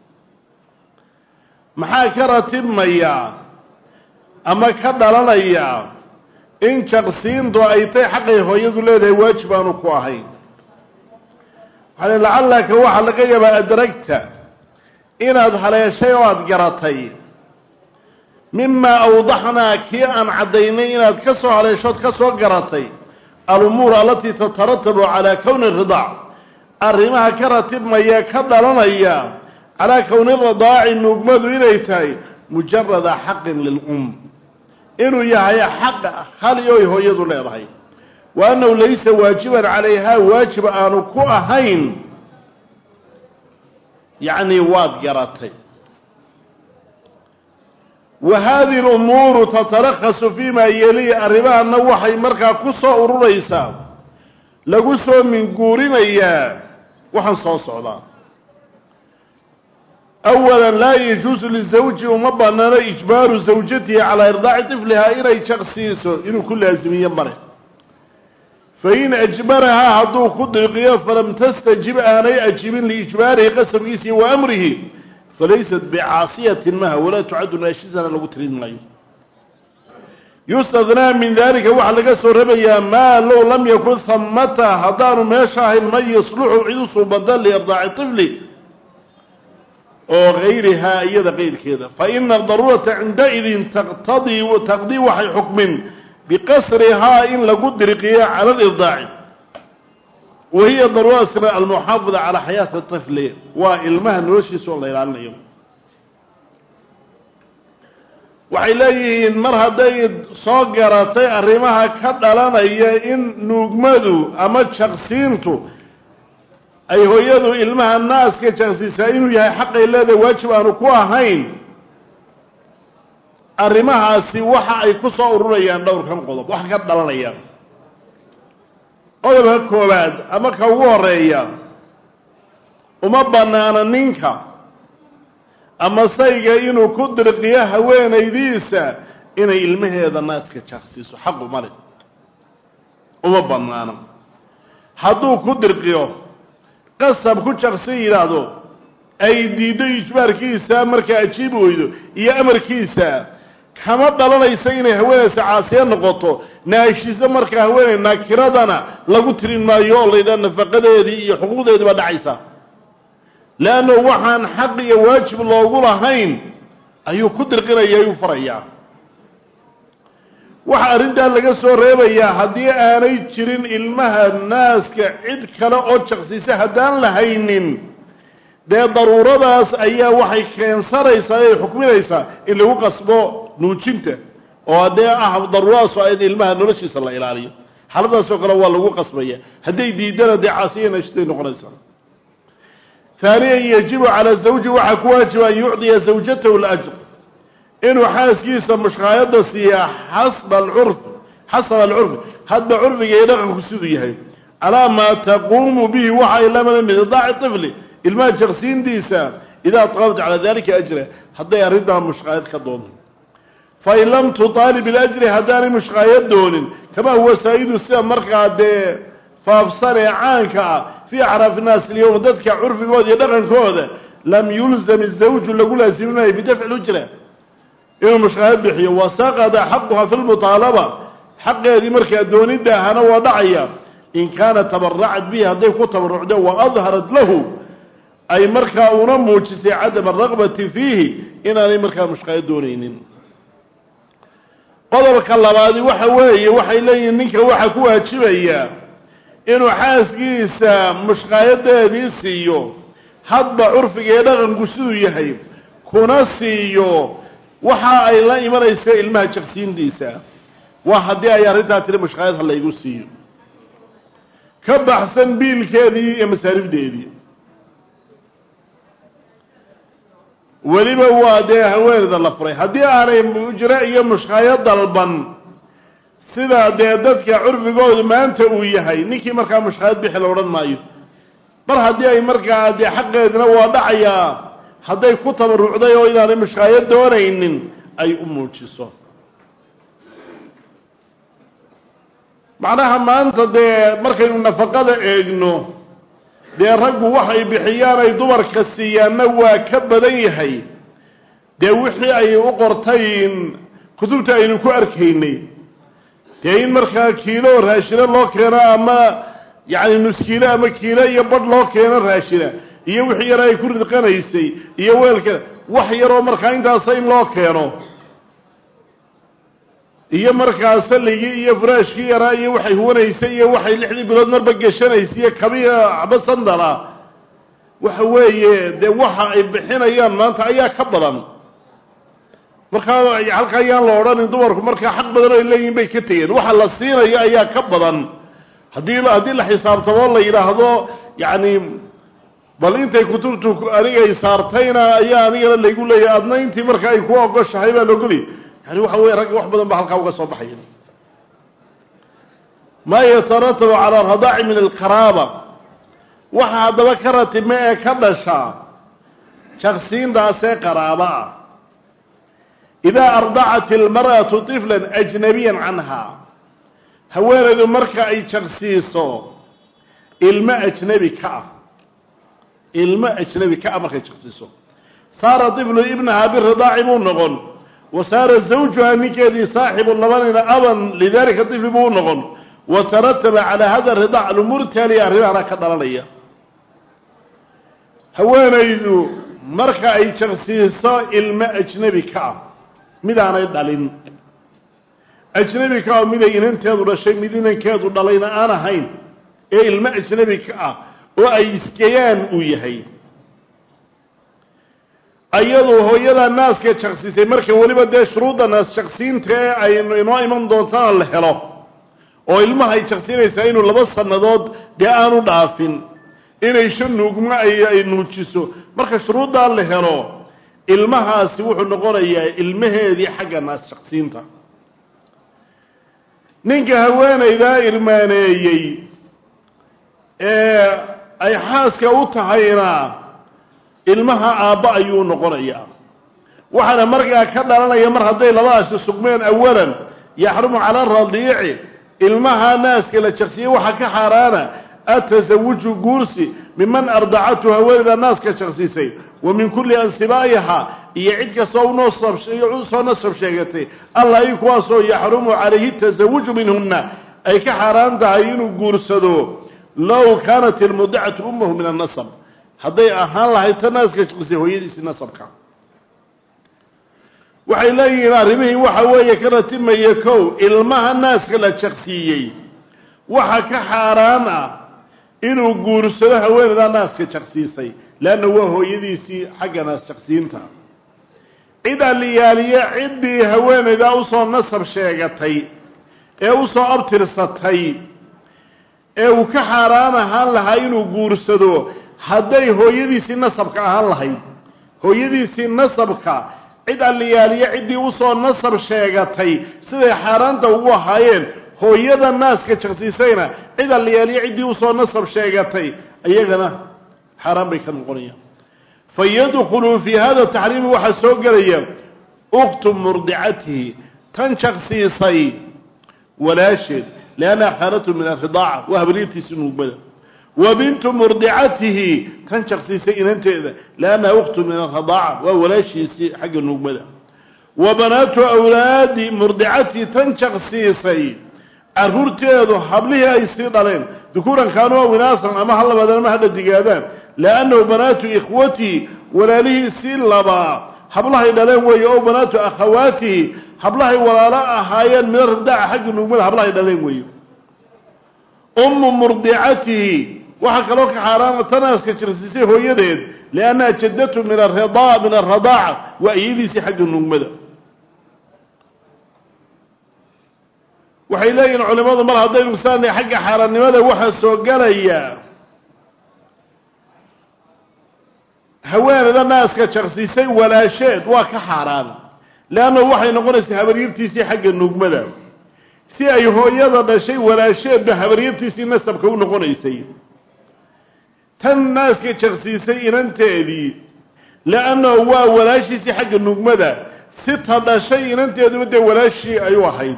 Speaker 1: maxaa ka ratibmaya ama ka dhalanaya in jaqsiintu ay tay xaqay hooyadu leedahay waajib aanu ku ahayn waxaa lacallaka waxaa laga yaabaa adragta inaad haleeshay oo aada garatay mimaa awdaxnaa kii aan caddaynay inaad ka soo haleeshood ka soo garatay alumuur alatii tataratabu calaa kowni ridaac arrimaha ka ratibmaya ka dhalanaya calaa kowni ridaaci nuugmadu inay tahay mujarada xaqin lilum inuu yahay xaq hali oy hooyadu leedahay wa annahu laysa waajiban calayhaa waajib aanu ku ahayn yacni waad garatay wa hadihi lumuuru tatalakhasu fima yelihi arrimahanna waxay markaa ku soo ururaysaa lagu soo minguurinayaa waxaan soo socdaa awala laa yajuusu lizawji uma banaano ijbaaru zawjatihi calaa irdaaci tiflihaa inay jaqsiiso inuu ku laasimiyo male fain ajbarahaa hadduu ku dirqiyo falam tastajib aanay ajibin liijbaarihi qasabkiisa iyo wa amrihi falaysat bicaasiyatin maha walaa tucaddu naashisana lagu tirin maayo yustadnaa min dalika waxaa laga soo rabayaa maa low lam yakun hamata haddaanu meesha ahayn man yasluxu cid u suubada liirdaaci tifli oo gayrihaa iyada qayrkeeda fa ina adaruurata cindaidin taqtadii taqdii waxay xukmin biqasrihaa in lagu dirqiyo cala alirdaaci wa hiya daruurasna almuxaafada calaa xayaati tifli waa ilmaha noloshiisa oo la ilaalinayo waxay leeyihiin mar hadday soo garatay arrimaha ka dhalanaya in nuugmadu ama jaqsiintu ay hooyadu ilmaha naaska jaqsiisaa inuu yahay xaqay leedahay waajib aanu ku ahayn arrimahaasi waxa ay ku soo ururayaan dhowrkan qodob waxa ka dhalanayaan qodobka koowaad ama ka ugu horeeya uma bannaana ninka ama sayga inuu ku dirqiyo haweenaydiisa inay ilmaheeda naaska jaqsiiso xaqu male uma bannaano hadduu ku dirqiyo qasab ku jaqsi yidhaahdo ay diiddo ijbaarkiisa markaa ajiibi weydo iyo amarkiisa kama dhalanaysa inay haweenaysa caasiya noqoto naashiso markaa haweenay naakiradana lagu tirin maayo oo laydhaha nafaqadeedii iyo xuquuqdeedii baa dhacaysa leanno waxaan xaq iyo waajib loogu lahayn ayuu ku dirqinaya ayuu farayaa waxaa arrintaa laga soo reebayaa haddii aanay jirin ilmaha naaska cid kale oo jaqsisa haddaan la haynin dee daruuradaas ayaa waxay keensanaysaa ay xukminaysaa in lagu qasbo nuujinta oo haddee ah daruuradaas waa in ilmaha noloshiisa la ilaaliyo xaaladaasoo kale waa lagu qasbaya hadday diidana dee caasiya naashiday noqonaysaa haaniyan yajibu cala zawji waxaa ku waajiba an yucdiya zawjatahu lajr inuu xaaskiisa mushqaayadda siiyaa xasba alcurf xasaba alcurfi hadba curfiga iyo dhaqanku siduu yahay calaa maa taquumu bihi waxa ay lamana min idaaci tifli ilmaha jaqsiintiisa idaa talabta calaa dalika ajra hadday arrintaa mushqaayad ka doonto fain lam tutaalib ilajri haddaanay mushqaayad doonin kamaa huwa saa'idu sida markaa dee faafsan ee caanka ah fii acraafi nnaas ilyowm dadka curfigooda iyo dhaqankooda lam yulzam izawju lagu laasiminayo bidafci lujra inuu mushqaayad bixiyo wasaqada xaquha fi lmutaalaba xaqeedii markaa doonidda ahana waa dhacaya in kaana tabaracad bihi hadday ku tabarucdo wa adharat lahu ay markaa una muujisay cadama araqbati fiihi inaanay markaa mushqaayad doonaynin qodobka labaadi waxa weeye waxay leeyihiin ninka waxaa ku waajibaya inuu xaaskiisa mushqaayadeedii siiyo hadba curfiga ee dhaqanku siduu yahay kuna siiyo waxa ay la imanaysa ilmaha jaqsiintiisa waa haddii ay arrintaa tiri mushqaayad ha laygu siiyo ka baxsan biilkeedii iyo masaaribdeedii weliba waa dee haweeneyda la furay haddii aanay ujro iyo mushqaayo dalban sida dee dadka curfigoodu maanta uu yahay ninkii markaa mushqaayad bixi la odhan maayo mar haddii ay markaa dee xaqeedina waa dhacayaa hadday ku tabarucday oo inaanay mushqaayad doonaynin ay u muujiso macnaha maanta dee markaynu nafaqada eegno dee raggu waxay bixiyaan ay dumarka siiyaanna waa ka badan yahay dee wixii ay u qortayn kutubta aynu ku arkaynay dee in markaa kiilo raashina loo keeno ama yacni nuskiilo ama kiilo iyo badh loo keeno raashina iyo wixii yar ay ku ridqanaysay iyo weelka wax yaroo markaa intaasa in loo keeno iyo markaa salligii iyo furaashkii yaraa iyo waxay huwanaysay iyo waxay lixdii bilood marba geshanaysay iyo kabiya waxba sandala waxa weeye dee waxa ay bixinayaan maanta ayaa ka badan markaa halka ayaan la odhanin dumarku markaa xaq badan oo ay leeyihin bay ka tegeen waxa la siinayo ayaa ka badan haddii haddii la xisaabtamo la yidhaahdo yacni bal intay kutubtu anigay saartayna ayaa anigana laygu leeyahay adna intii marka ay ku ogoshahay baa laogolay yani waxa weye ragga wax badan ba halkaa uga soo baxaya maa yataratabu calaa radaaci min alqaraaba waxa haddaba ka ratime ee ka dhasha jaqsiintaasee qaraaba ah idaa ardacat ilmar'atu tiflan ajnabiyan canha haweenaydu marka ay jaqsiiso ilmo ajnabi ka ah ilmo ajnabi ka ah markay jaqsiiso saara diflu ibnaha biridaaci buu noqon wa saara zawjuha ninkeedii saaxibu labanina aban lidalika difli buu noqon wa tarataba calaa hada ridaac alumuur taaliya arrimahana ka dhalanaya haweenaydu marka ay jaqsiiso ilmo ajnebi ka ah midaanay dhalin ajnebi ka ah miday inanteedu dhashay mid inankeedu dhalayna aan ahayn ee ilmo ajnebi ka ah oo ay iskayaan uu yahay ayadu hooyada naaska jaqsiisay marka weliba dee shuruudda naas jaqsiinta ee aynu inoo iman doontana la helo oo ilmaha ay jaqsiinaysaa inuu laba sannadood dee aanu dhaafin inay shan nuugmo ay nuujiso marka shuruuddaa la helo ilmahaasi wuxuu noqonayaa ilmaheedii xagga naas jaqsiinta ninka haweenaydaa irmaaneeyey ee ay xaaska u tahayna ilmaha aabba ayuu noqonayaa waxaana markaa ka dhalanaya mar hadday labadaasi sugmeen awalan yaxrumu cala radiici ilmaha naaska la jaqsiyey waxaa ka xaaraana atasawuju guursi miman ardacatu haweenayda naaska jaqsiisay wa min kulli ansibaa'iha iyo cid kastoo unoosoo nasab sheegatay alla i kuwaasoo yaxrumu calayhi tasawuju minhunna ay ka xaaraan tahay inuu guursado low kaanat ilmudicatu ummahu min annasab hadday ahaan lahayd ta naaska jaqsisay hooyadiisii nasabka waxay leeyihiin arrimihii waxa weeye ka ratimaya kow ilmaha naaska la jaqsiiyey waxa ka xaaraan ah inuu guursado haweenaydaa naaska jaqsiisay leanna waa hooyadiisii xagga naas jaqsiinta cid alliyaaliye ciddii haweenaydaa usoo nasab sheegatay ee usoo abtirsatay ee uu ka xaaraan ahaan lahaa inuu guursado hadday hooyadiisii nasabka ahaan lahayd hooyadiisii nasabka cid alliyaaliye ciddii usoo nasab sheegatay siday xaaraanta ugu ahaayeen hooyada naaska jaqsiisayna cid alliyaaliye ciddii usoo nasab sheegatay iyagana xaaraan bay ka noqonayaan fa yadkhulu fii hada taxriimi waxaa soo gelaya ukhtu murdicatihi tan jaqsiisay walaasheed liannaha khaalatu min alridaaca waa habriirtiisi nuugmada wa bintu murdicatihi tan jaqsiisay inanteeda liannaha ukhtu min alridaaca waa walaashiisii xagga nuugmada wa banaatu awlaadi murdicatihi tan jaqsiisay caruurteedu hablihii ay sii dhaleen dukuuran kaanuu aw inaasan ama ha labaadaan ama ha dhadigaadaan liannahu banaatu ikhwatihi walaalihii sii labaa hablahay dhaleen weeye oo banaatu akhawaatihi hablahay walaalo ahaayeen mina ridaaca xagga nuugmada hablahay dhaleen weeye ummu murdicatihi waxaa kaloo ka xaaraana tanaaska jirsiisay hooyadeed liannaha jaddatu min arida min alradaaca waa iyadiisii xagga nuugmada waxay leeyihin culimmadu mar haddaynu misaanay xagga xaaraannimada waxaa soo gelaya haweenayda naaska jaqsiisay walaasheed waa ka xaaraan leannahu waxay noqonaysaa habaryartiisii xagga nuugmada si ay hooyada dhashay walaasheedba habaryartiisii nasabka u noqonaysay tan naaska jaqsiisay inanteedii leannahu waa walaashiisii xagga nuugmada si ta dhashay inanteeduba dee walaashii ayuu ahayd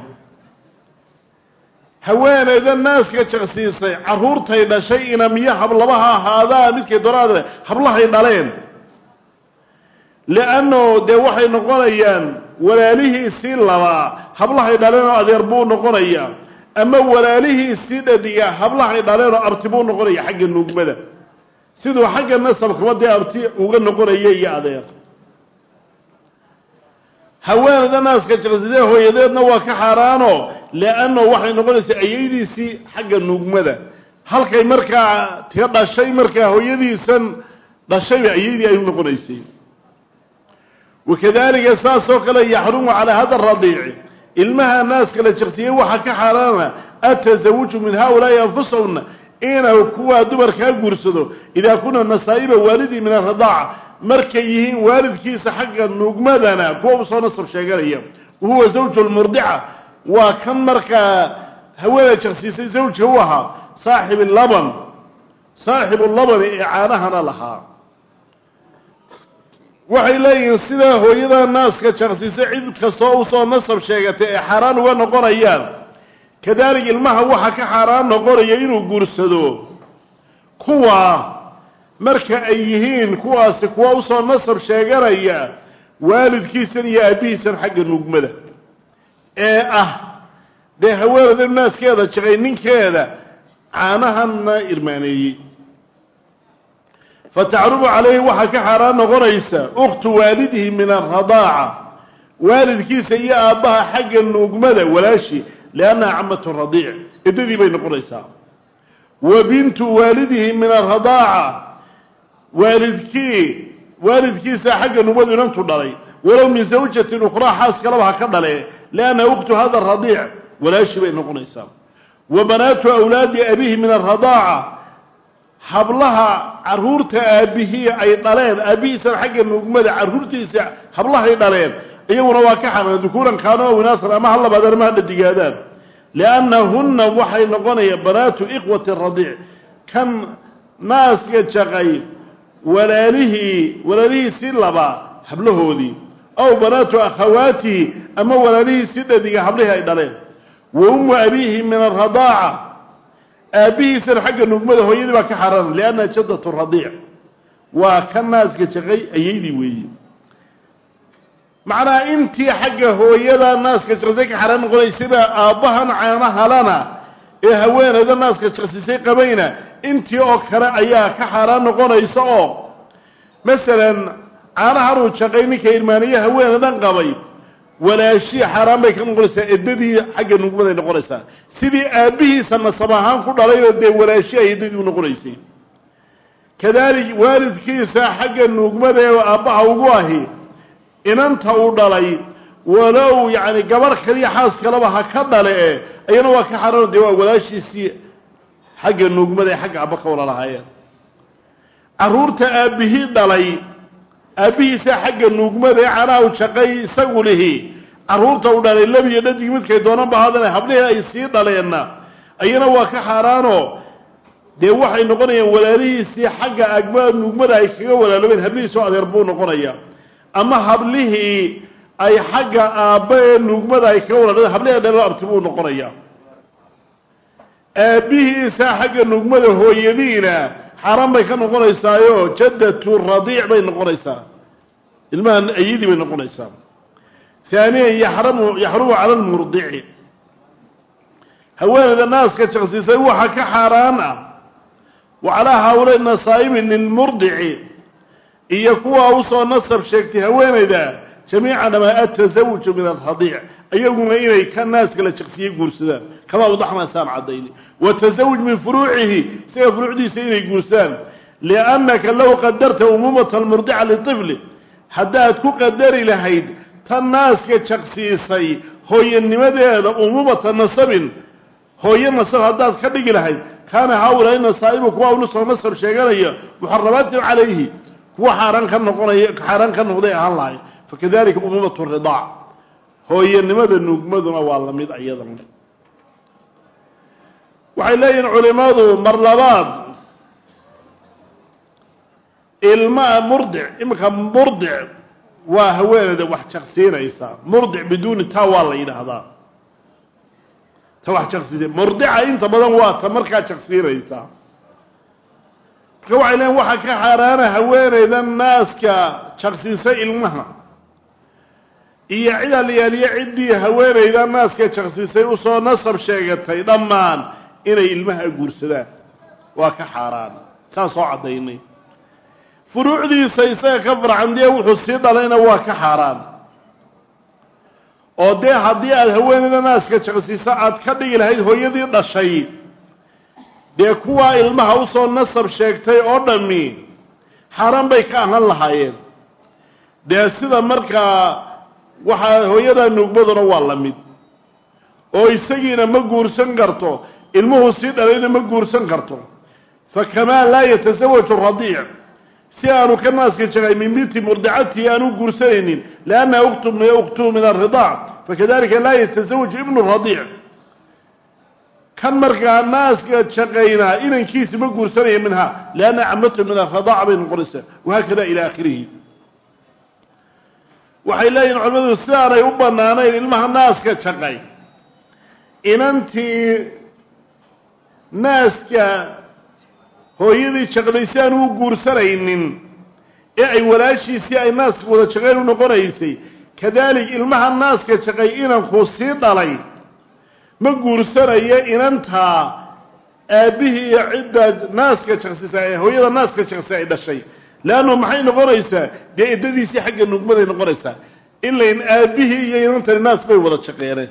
Speaker 1: haweenayda naaska jaqsiisay carruurtay dhashay inamiyo hablabaha ahaadaa midkay doraadle hablahay dhaleen liannahu dee waxay noqonayaan walaalihiisii labaa hablahay dhaleen oo adeer buu noqonayaa ama walaalihiisii dhadiga hablahay dhaleen oo abti buu noqonaya xagga nuugmada siduu xagga nasabkaba dee abti uga noqonaya iyo adeer haweenayda naaska jaqsiisay hooyadeedna waa ka xaaraano liannahu waxay noqonaysaa ayaydiisii xagga nuugmada halkay markaa tia dhashay markaa hooyadiisan dhashayba ayaydii ay u noqonaysay wakadalika saasoo kale yaxrumu calaa hada radiici ilmaha naaska la jaqsiyey waxaa ka xaaraana atasawuju min haulaai anfusahuna inuu kuwaa dumarkaa guursado idaa kuna nasaa'iba waalidii min aridaaca markay yihiin waalidkiisa xagga nuugmadana kuwa usoo nasab sheeganaya wahuwa zawju lmurdica waa kan markaa haweeney jaqsiisay zawjka u ahaa saaxib laban saaxibu labani ee caanahana lahaa waxay leeyihiin sidaa hooyada naaska jaqsiisay cid kastoo usoo nasab sheegatay ay xaaraan uga noqonayaan kadalik ilmaha waxa ka xaaraan noqonaya inuu guursado kuwa marka ay yihiin kuwaasi kuwa usoo nasab sheeganaya waalidkiisan iyo aabbihiisan xagga nugmada ee ah dee haweeneyda naaskeeda jaqay ninkeeda caanahanna irmaaneeyey fatacrubu calayhi waxaa ka xaaraan noqonaysa ukhtu waalidihi min alradaaca waalidkiisa iyo aabbaha xagga nuugmada walaashi liannaha camatu radiic eddadii bay noqonaysaa wa bintu waalidihi min alradaaca waalidkii waalidkiisa xagga nuugmadu inantu dhalay walow min zawjatin ukhraa xaas kalaba ha ka dhale liannaha ukhtu hada radiic walaashi bay noqonaysaa wa banaatu awlaadi abihi min alradaaca hablaha caruurta aabbihii ay dhaleen aabbihiisana xagga nuugmada carruurtiisa hablahay dhaleen iyaguna waa ka xaran dukuuran kaano winaasan ama ha labaadaan ama ha dhadigaadaan liannahunna waxay noqonayaan banaatu ikhwati radiic kan naaska jaqay walaalihii walaalihiisii laba hablahoodii aw banaatu akhawaatihi ama walaalihiisii dhadiga hablihii ay dhaleen wa ummu abiihi min alradaaca aabbihiisana xagga nugmada hooyadii baa ka xaaraan liannaha jaddatu radiic waa ka naaska jaqay ayaydii weeye macnaha intii xagga hooyada naaska jaqsisay ka xaaraan noqonaysayba aabbahan caanahalana ee haweeneyda naaska jaqsisay qabayna intii oo kale ayaa ka xaaraan noqonaysa oo masalan caanahanuu jaqay ninka irmaaniye haweeneydan qabay walaashii xaaraan bay ka noqonaysaa eddadii xagga nugmaday noqonaysaa sidii aabbihiisa nasab ahaan ku dhalayoo dee walaashii ay eddadii u noqonaysay kadaalik waalidkiisa xagga nuugmada ee aabbaha ugu ahi inanta uu dhalay walow yacni gabarh kaliya xaas kaleba ha ka dhale e ayana waa ka xaaraan dee waa walaashiisii xagga nuugmada ee xagga abba ka wala lahaayeen carruurta aabbihii dhalay aabbihiisa xagga nuugmada ee canaha u jaqay isagu lihi carruurta u dhalay labiyo dhadig midkay doonanba haadana hablihii ay sii dhaleenna ayana waa ka xaaraanoo dee waxay noqonayaan walaalihiisii xagga agma nuugmada ay kaga walaaloobeen hablihiisoo adeer buu noqonaya ama hablihii ay xagga aabba ee nuugmada ay kaga walaaloobeen hablihii dhaloo abti buu noqonaya aabbihiisa xagga nuugmada hooyadiina xaaraan bay ka noqonaysaayo jaddatu radiic bay noqonaysaa ilmaha ayadii bay noqonaysaa haaniyan yaxramu yaxrumu cala almurdici haweeneyda naaska jaqsisay waxa ka xaaraan ah wa calaa haaulay nasaa'ibi lilmurdici iyo kuwa usoo nasab sheegtay haweeneyda jamiican ama atasawuju min alradiic iyaguna inay ka naaska la jaqsiyey guursadaan kama wadaxnaa saan caddayni watasawuj min furuucihi isaga furuucdiisa inay guursadaan liannaka low qadarta umuumata almurdica litifli haddaad ku qadari lahayd tan naaska jaqsiisay hooyanimadeeda umuumata nasabin hooyo nasab haddaad ka dhigi lahayd kaana haaulaa nasaa'ibu kuwa unusoo nasab sheeganaya muxaramaatin calayhi kuwa xaaraan ka noqonaya xaaraan ka noqday ahaan lahay fakadalika umuumatu ridaac hooyanimada nuugmaduna waa la mid ayadan waxay leeyihiin culimmadu mar labaad ilmaa murdic iminka murdic waa haweeneyda wax jaqsiinaysa murdic biduuni taa waa la yidhaahdaa ta wax jaqsiisa murdica inta badan waa ta markaa jaqsiinaysa marka waxay leeyiin waxaa ka xaaraana haweeneyda naaska jaqsiisa ilmaha iyo cid alyaaliye ciddii haweeneyda naaska jaqsiisay usoo nasab sheegatay dhammaan inay ilmaha guursadaan waa ka xaaraan saan soo caddaynay furuucdiisa isaga ka farcan dee wuxuu sii dhalayna waa ka xaaraan oo dee haddii aada haweeneyda naaska jaqsiisa aada ka dhigi lahayd hooyadii dhashay dee kuwaa ilmaha usoo nasab sheegtay oo dhammi xaaraan bay ka ahaan lahaayeen dee sida markaa waxaa hooyadaa nuugmaduna waa la mid oo isagiina ma guursan karto ilmuhu sii dhalayna ma guursan karto fakamaa laa yatasawaju radiic si aanu ka naaska jaqay min binti murdicatii aanu guursanaynin liannaha ukhtuhu min alridaac fakadalika laa yatasawaju ibnu radiic kan markaa naaska jaqayna inankiisi ma guursanaya minha lianna camatu min alridaac bay noqonaysaa wahaakada ila aakhirihi waxay leeyihin culimadu sidaanay u bannaanayn ilmaha naaska jaqay inantii naaska hooyadii jaqlaysi aan u guursanaynin ee ay walaashiisii ay naaska wada jaqayn u noqonaysay kadaalik ilmaha naaska jaqay inankuu sii dhalay ma guursanayo inantaa aabbihii iyo cidda naaska jaqsisa ee hooyada naaska jaqsi ay dhashay leannu maxay noqonaysaa dee iddadiisii xagga nugmaday noqonaysaa ilain aabbihii iyo inantani naas bay wada jaqeeneen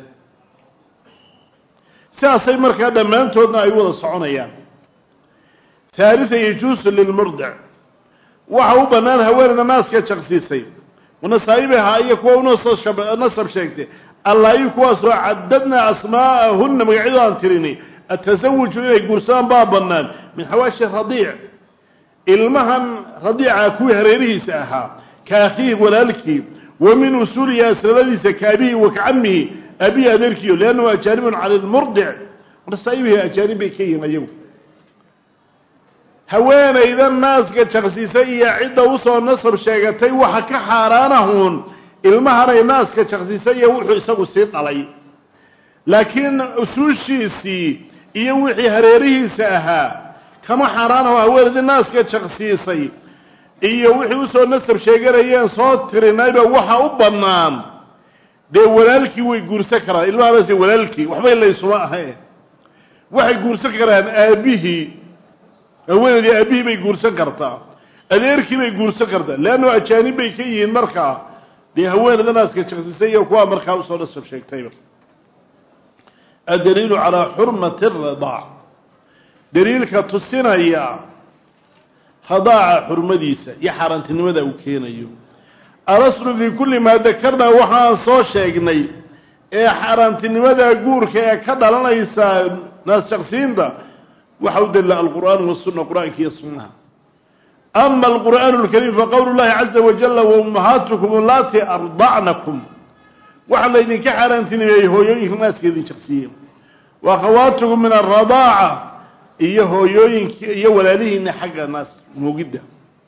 Speaker 1: sidaasay markaa dhammaantoodna ay u wada soconayaan haalian yajuusu lilmurdic waxa u bannaan haweeneyda naaska jaqsiisay wanasaa'ibaha iyo kuwa unasab sheegtay allaa-i kuwaasoo cadadna asmaa'ahunna magacyadoo aan tirini atasawuju inay guursadaan baa bannaan min xawaashi radiic ilmahan radiica kuwii hareerihiisa ahaa ka akhiihi walaalkii wa min usuulihi aslaladiisa ka abihi wa ka camihi abihi adeerkiyo liannahu ajaanibun cala lmurdic nasaa'ibihi ajaanib bay ka yihiin ayagu haweenayda naaska jaqsiisay iyo cidda usoo nasab sheegatay waxa ka xaaraanahuun ilmahanay naaska jaqsiisay iyo wuxuu isagu sii dhalay laakiin usuushiisii iyo wixii hareerihiisa ahaa kama xaaraanaho haweenaydii naaska jaqsiisay iyo wixii usoo nasab sheeganayeen soo tirinayba waxa u bannaan dee walaalkii way guursan karaan ilmahanas walaalkii waxbay laysuma ahayn waxay guursan karaan aabbihii haweenaydii aabbihii bay guursan kartaa adeerkii bay guursan kartaa leannu ajaanib bay ka yihiin markaa dee haweenayda naaska jaqsisay iyo kuwaa markaa usoo nasab sheegtayba addaliilu calaa xurmati aradaac daliilka tusinaya radaaca xurmadiisa iyo xaaraantinimada uu keenayo alaslu fii kulli maa dakarnaa waxaan soo sheegnay ee xaaraantinimada guurka ee ka dhalanaysa naas jaqsiinta waxa u dalila alqur'aan wasunna qur'aanka iyo sunnaha ama alqur'aanu alkariim faqowlu llahi caza wajala waummahaatukum allaati ardacnakum waxaa laydinka xaaraantinimeeyey hooyooyinka naaska idin jaqsiiye wa akhawaatukum min alradaaca iyo hooyooyinki iyo walaalihiina xagga naas nuugidda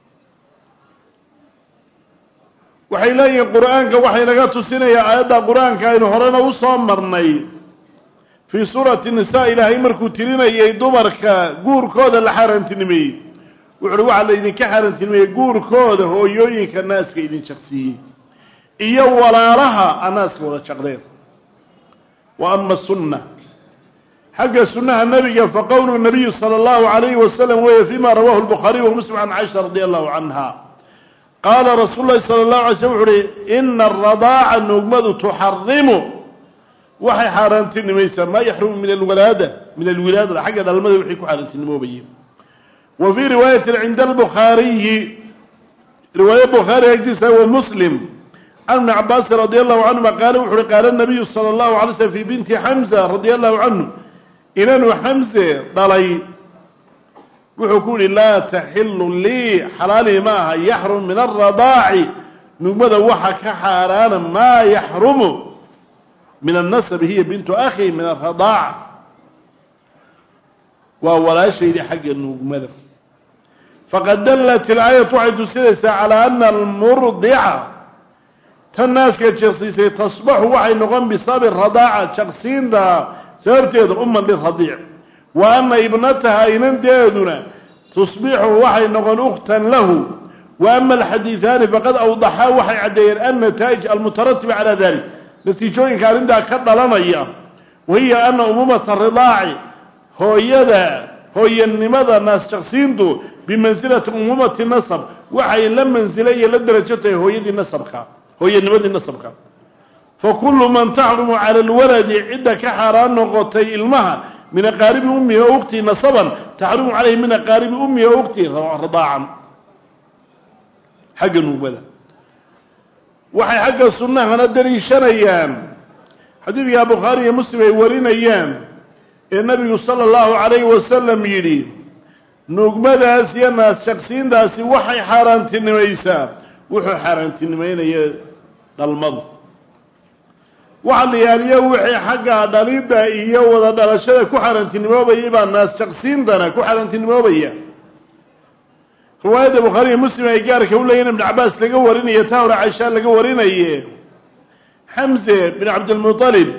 Speaker 1: waxay leeyihiin qur'aanka waxay naga tusinayaa aayadda qur-aanka aynu horena usoo marnay fii suurati nisa ilaahay markuu tirinayay dumarka guurkooda la xaaraantinimeeyey wuxuuhi waxaa laydinka xaaraantinimeeyey guurkooda hooyooyinka naaska idin jaqsiiyey iyo walaalaha a naaska wada jaqdeen wa ama sunna xagga sunnaha nabiga faqowlu nabiyu sala allahu alayhi wasalam weeye fima rawahu lbukhaariy wa muslim can caisha radi allahu canha qaala rasuulu llahi sala allahu alay slm wuxu uhi ina aradaaca nuugmadu tuxarimu waxay xaaraantinimaysaa maa yaxrumu min alwalaada min alwilaadada xagga dhalmada wixii ku xaaraantinimoobayeen wa fii riwaayatin cinda albukhaariyi riwaaye bukhaari agtiisa wa muslim can ibni cabaasin radi allahu canhuma qaala wuxu uhi qaala nabiyu sala allahu alay slm fi binti xamza radi allahu canhu inanu xamse dhalay wuxuu ku yihi laa taxilu lii xalaali ma aha yaxrum min alradaaci nugmada waxa ka xaaraana maa yaxrumu min annasabi hiya bintu akhi min alradaaca waa walaashaydii xagga nuugmada faqad dallat ilaayatu waxay tusinaysaa calaa ana almurdica tan naaska jaqsiisay tasbaxu waxay noqon bisababi radaaca jaqsiinta sababteeda uman liradiic wa ana ibnataha inanteeduna tusbixu waxay noqon ukhtan lahu wa ama alxadiidaani faqad awdaxaa waxay caddeeyeen annataa'ij almutaratiba calaa dalik natiijooyinka arrintaa ka dhalanaya wahiya ana umuumata ridaaci hooyada hooyanimada naas jaqsiintu bimansilati umuumati nasab waxay la mansila iyo la derajo tahay hooyadii nasabka hooyanimadii nasabka fa kullu man taxrumu cala alwaladi cidda ka xaaraan noqotay ilmaha min aqaaribi ummihi o ukhtii nasaban taxrumu calayhi min aqaaribi ummihi o ukhtii radaacan xagga nuugmada waxay xagga sunnahana daliishanayaan xadiidka bukhaari iyo muslim ay warinayaan ee nabigu sala allahu calayhi wasalam yidhi nuugmadaas iyo naas shaqsiintaasi waxay xaaraantinimaysaa wuxuu xaaraantinimeynaya dhalmadu waxa la yaaliyo wixii xagga dhalidda iyo wada dhalashada ku xaaraantinimoobaya baa naas jaqsiintana ku xaaraantinimoobaya riwaayadda bukhaari iyo muslim ay gaarka u leeyihin ibn cabaas laga warinayo taa hore caisha laga warinaye xamse bin cabdilmutalib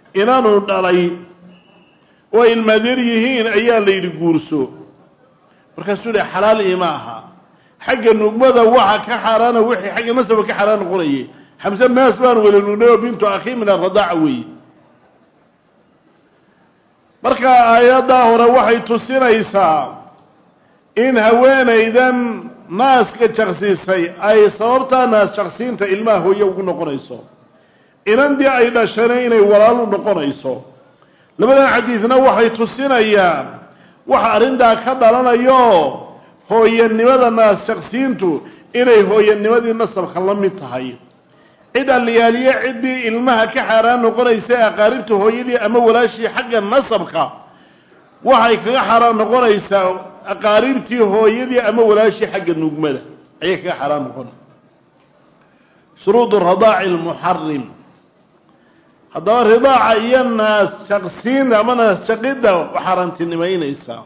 Speaker 1: inaanu dhalay oo ilmaadeer yihiin ayaa la yidhi guurso markaasuu yihi xalaal iima aha xagga nugmada waxa ka xaaraana wixii xagga nasabka ka xaaraan noqonayay xamse maas baan wada nugnay oo bintu akhi min aradaaca weeye marka aayaddaa hore waxay tusinaysaa in haweenaydan naaska jaqsiisay ay sababtaa naas jaqsiinta ilmaha hooye ugu noqonayso inandii ay dhashana inay walaal u noqonayso labadan xadiidna waxay tusinayaan waxa arrintaa ka dhalanayo hooyanimada naas jaqsiintu inay hooyanimadii nasabka la mid tahay cid alliyaaliye ciddii ilmaha ka xaaraan noqonaysa aqaaribta hooyadii ama walaashii xagga nasabka waxay kaga xaaraan noqonaysaa aqaaribtii hooyadii ama walaashii xagga nugmada ayay kaga xaaraan noqona shuruud radaaci almuxarim haddaba ridaaca iyo naas jaqsiinta ama naas jaqidda xaaraantinimaynaysaa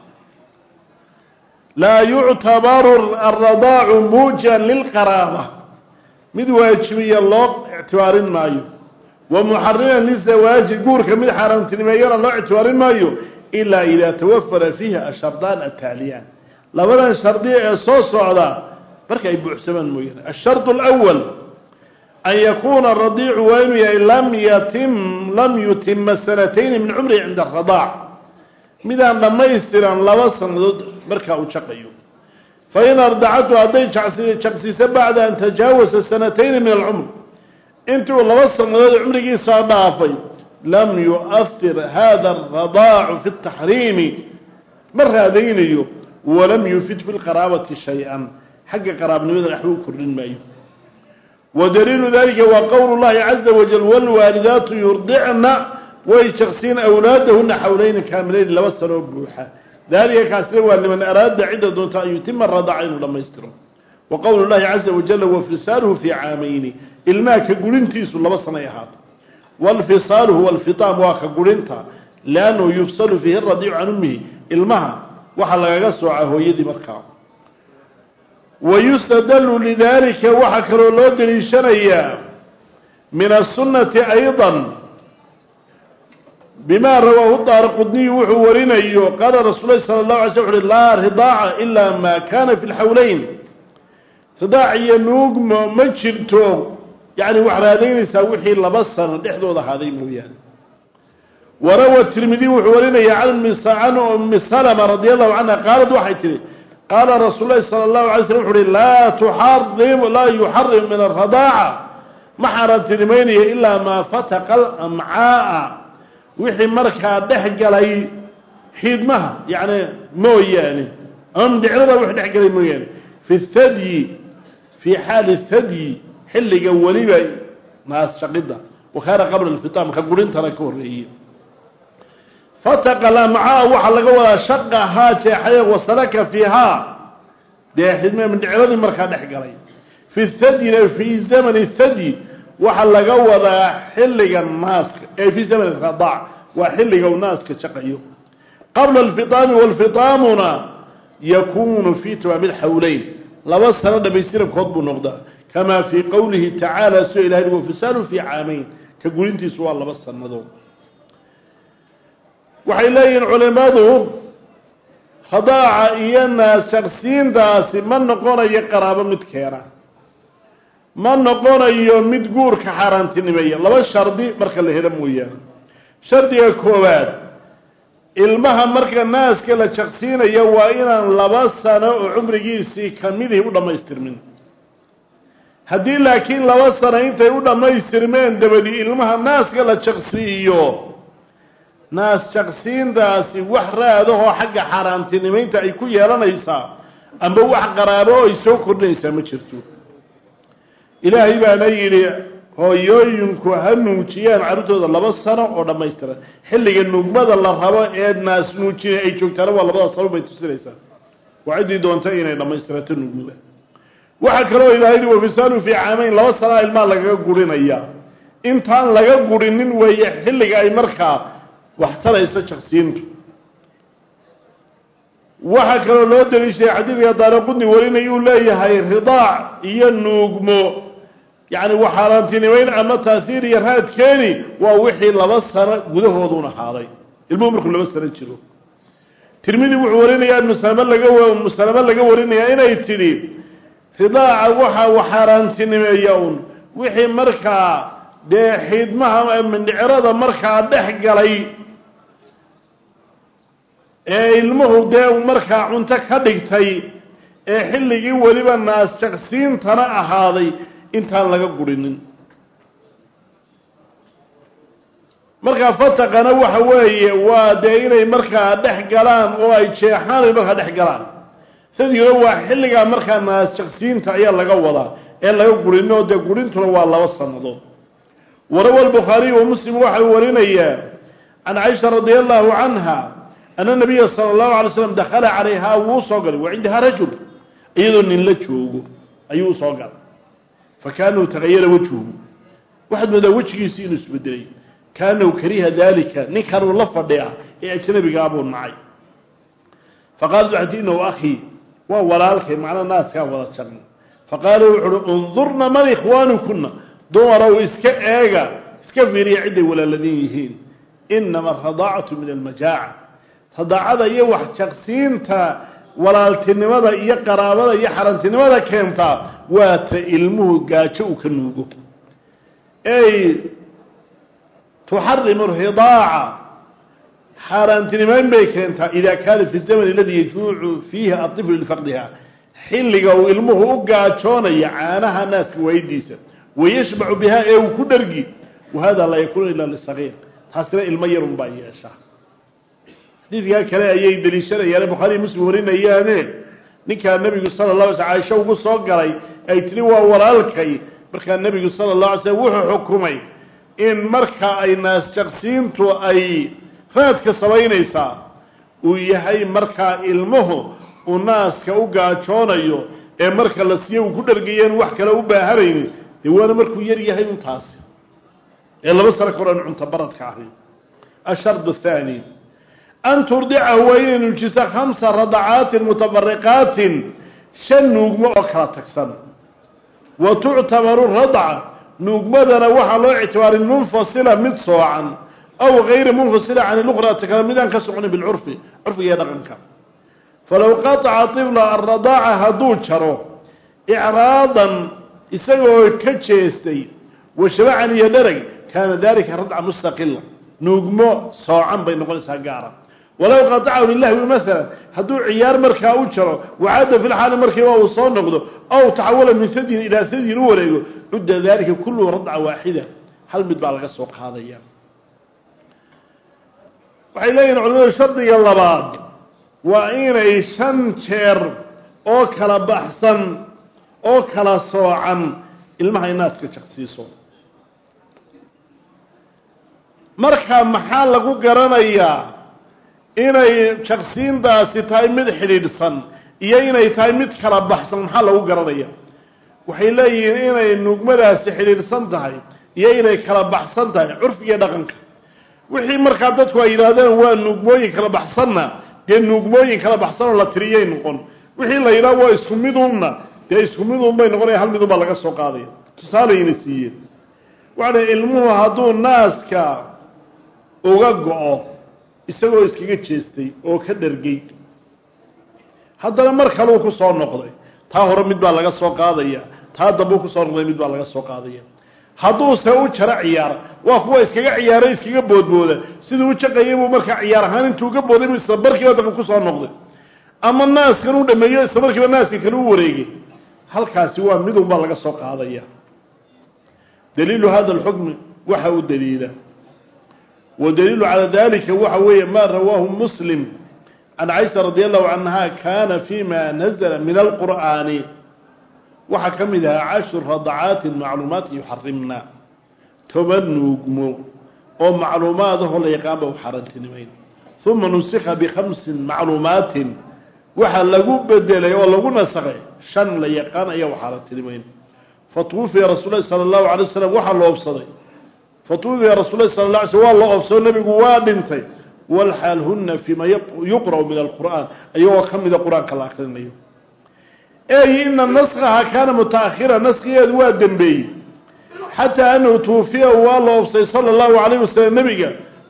Speaker 1: laa yuctabaru alradaacu muujan lilqaraaba mid waajibiya loo ictibaarin maayo wa muxariman lizawaaji guurka mid xaaraantinimeeyana loo ictibaarin maayo ilaa idaa tawafara fiihi ashardaan ataaliyaan labadan shardi ee soo socda marka ay buuxsamaan mooyaane ashardu alawal an yakuuna aradiicu waa inuu yahay lam yatim lam yutima sanatayni min cumrihi cinda aradaac midaan dhammaystiran laba sannadood markaa uu jaqayo fain ardacatu hadday jaqsiiso bacda an tajaawasa sanatayni min alcumr intii uu laba sannadood cumrigiisaa dhaafay lam yu'ahir hada aradaacu fi اtaxriimi ma raadaynayo walam yufid fi lqaraabati shay-an xagga qaraabnimada waxba u kordhin maayo wadaliilu dalika waa qowl llahi caza wajal wاlwaalidaatu yurdicna way jaqsiin awlaadahuna xawlayni kaamilayn laba sanoo buuxa dalika kaasina waa liman araada cidda doonta an yutima radaaca inuu dhammaystiro wa qowlu llahi caza wajala wafisaaluhu fii caamayni ilmaha ka gurintiisu laba sanay ahaata walfisaalu huwa alfitaam waa ka gurinta liannahu yufsalu fiihi radiicu can ummihi ilmaha waxaa lagaga soocaa hooyadii markaa wayustadalu lidalika waxaa kaloo loo daliishanayaa min asunati ayضa bima rawaahu daar qudniyu wuxuu warinayo qaala rasuul lahi sala اlahu alay sl uxu uhi laa ridaaca ila ma kana fi lxawleyn ridaac iyo nuugmo ma jirto yani wax raadaynaysaa wixii laba sano dhexdooda ahaaday mooyaane warawa tirmidi wuxuu warinaya can ummi salma radi allahu canha qaalad waxay tihi qaala rasuul lahi sala allahu alay slm wuxu uhi laa tuxarim laa yuxarim min aradaaca ma xaaraantinimaynayo ilaa maa fataqa alamcaaa wixii markaa dhex galay xiidmaha yani mooyaane ama mindhicrada wixii dhex galay mooyaane fi thadyi fii xaali thadyi xilliga weliba naas shaqida wa kaana qabla alfitaam ka gurintana ka horreeye fataqa alamcaa waxaa laga wadaa shaqahaa jeexaye wasalaka fiihaa dee xidme mindhicradii markaa dhex galay fi thadyina fii zamani thadyi waxaa laga wadaa xilliga naaska ee fii zamani radaac waa xilliga uu naaska jaqayo qabla alfitaami walfitaamuna yakunu fii tamaami lxawleyn laba sano dhamaystirankood buu noqdaa kamaa fii qowlihi tacaala soo ilahay wafisaalu fii caamayn ka gurintiisu waa laba sannadood waxay leeyihiin culimadu radaaca iyo naas shaqsiintaasi ma noqonayo qaraabo mid keena ma noqonayo mid guurka xaaraantinimeeya laba shardi marka la helo mooyaane shardiga koowaad ilmaha marka naaska la jaqsiinayo waa inaan laba sano oo cumrigiisii kamidii u dhammaystirmin haddii laakiin laba sano intay u dhammaystirmeen dabadii ilmaha naaska la jaqsiiyo naas jaqsiintaasi wax raadahoo xagga xaaraantinimaynta ay ku yeelanaysaa amba wax qaraabo oo ay soo kordhinaysaa ma jirto ilaahay baana yidhi hooyooyinku ha nuujiyaan carruurtooda laba sano oo dhammaystiran xilliga nugmada la rabo ee naas nuujina ay joogtaana waa labada sano bay tusinaysaa waa ciddii doonta inay dhammaystirato nugmada waxaa kaloo ilahay yihi wafisaalu fii caamayn laba sanaa ilmaha lagaga gurinayaa intaan laga gurinin weeye xilliga ay markaa wax taraysa jaqsiintu waxaa kaloo loo daliishaday xadiidka daaraqudni warinayuu leeyahay ridaac iyo nuugmo yacni waxaaraantinimayn ama taasiir iyo raad keeni waa wixii laba sano gudahooduun ahaaday ilmuhu markuu laba sano jiro tirmidi wuxuu warinayaa musalame laga musalame laga warinayaa inay tidhi ridaaca waxa uu xaaraantinimeeya un wixii markaa dee xiidmaha mindhicirada markaa dhex galay ee ilmuhu dee markaa cunto ka dhigtay ee xilligii weliba naas jaqsiintana ahaaday intaan laga gurinin markaa fataqana waxa weeye waa dee inay markaa dhex galaan oo ay jeexaan ay markaa dhex galaan sadiina waa xilligaa markaa naas jaqsiinta ayaa laga wadaa ee laga gurin oo dee gurintuna waa laba sannadood warawa albukhaariyu wa muslim waxau warinayaa can caisha radia allahu canha ana nabiya sala allahu alay slam dakhala calayhaa wuu soo galay wa cindahaa rajul iyadoo nin la joogo ayuu usoo galay fa kaanahu tagayara wejhuhu waxaad moodaa wejigiisii inuu isbedelay kaanahu kariha dalika ninkanuu la fadhiya ee ajnabigaa buu nacay faqaalat waxay tii inahu akhii waa walaalkay macnaa naaskaa wada jarna faqaala wuxu uhi undurna man ikhwaanukuna dumarow iska eega iska fiiriya cidday walaaladin yihiin inama aradaacatu min almajaaca radaacada iyo wax jaqsiinta walaaltinimada iyo qaraabada iyo xarantinimada keentaa waa ta ilmuhu gaajo uu ka nuugo ey tuxarimu ridaaca xaaraantinimayn bay keentaa ida kaana fi zaman aladi yajuucu fiihi aطiflu lifaqdiha xilliga uu ilmuhu u gaajoonayo caanaha naaska waayidiisa wayashbacu bihaa ee uu ku dhargi wahada laa yakuunu ila lisagiir taasina ilmo yarun baa yeeshaa xadiidkaa kale ayay deliishanayaane bukhaariy muslim warinayaane ninkaa nebigu sala la alay sl caisho ugu soo galay ay tiri waa walaalkay markaa nebigu sala la alay slm wuxuu xukumay in marka ay naas jaqsiintu ay raadka samaynaysaa uu yahay markaa ilmuhu uu naaska u gaajoonayo ee marka la siiyo uu ku dhargayeen wax kale u baahanaynin dee waana markuu yar yahay un taasi ee laba sano ka oran cunto baradka ahi ashard athani an turdicahu waa inay nuujiso khamsa radacaatin mutabariqaatin shan nuugmo oo kala tagsan wa tuctabaru radca nuugmadana waxaa loo ictibaarin munfasila mid soocan aw gayra munfasila can luqrata kale midaan ka soconin bilcurfi curfiga iyo dhaqanka falow qataca طibla aradaaca hadduu jaro icraadan isagoo ka jeestay washabacan iyo dherag kaana dalika radca mustaqila nuugmo soocan bay noqonaysaa gaara walow qatacahu lilahwi maala hadduu ciyaar markaa u jaro wacadda fi lxaali markiiba uu soo noqdo aw taxawala min sadyin ilaa sadyin u wareego cudda dalika kulluhu radca waaxida hal mid baa laga soo qaadaya waxay leeyihin culimadu shardiga labaad waa inay shan jeer oo kala baxsan oo kala soocan ilmaha inaaska jaqsiiso marka maxaa lagu garanayaa inay jaqsiintaasi tahay mid xidhiidhsan iyo inay tahay mid kala baxsan maxaa lagu garanaya waxay leeyihiin inay nuugmadaasi xidhiidhsan tahay iyo inay kala baxsan tahay curfigiyo dhaqanka wixii markaa dadku ay yidhaahdeen waa nuugmooyin kala baxsanna dee nuugmooyin kala baxsanoo la tiriyay noqon wixii la yidhaha waa isku midunna dee isku midun bay noqonaya hal midun baa laga soo qaadaya tusaalayna siiyeen waxa dha ilmuhu hadduu naaska uga go-o isagoo iskaga jeestay oo ka dhargay haddana mar kaleu ku soo noqday taa hore mid baa laga soo qaadaya taa dambeu kusoo noqday mid baa laga soo qaadaya hadduuse u jaro ciyaar waa kuwa iskaga ciyaara iskaga boodbooda siduu u jaqayay buu markaa ciyaar ahaan intuu uga booday buu isla markiiba dambe kusoo noqday ama naaskan u dhameeyo isla markiiba naaska kale u wareegay halkaasi waa midun baa laga soo qaadaya daliilu hada alxukmi waxa u daliila wadaliilu calaa dalika waxa weeye ma rawaahu muslim can caisha radi allahu canha kana fima nazla min alqur'aani waxaa ka mid ahaa cashru radacaatin macluumaati yuxarimna toban nuugmo oo macluumaadahoo la yaqaanba u xaaraantinimayn uma nusikha bikhamsin macluumaatin waxaa lagu bedelay oo lagu nasakhay shan la yaqaan ayaa u xaaraantinimayn fatwufiya rasul lahi sala allahu alay wasalam waxaa la oobsaday fatwufiya rasul lahi sala la alay slm waa la oobsado nebigu waa dhintay walxaal huna fima yuqra'u min alqur'aan ayagoo ka mida qur-aanka la akrinayo ey ina naskaha kaana mutaahira naskigeedu waa dembeeyey xataa anahu tuufiya waa la oobsay sala allahu alayh wasalam nebiga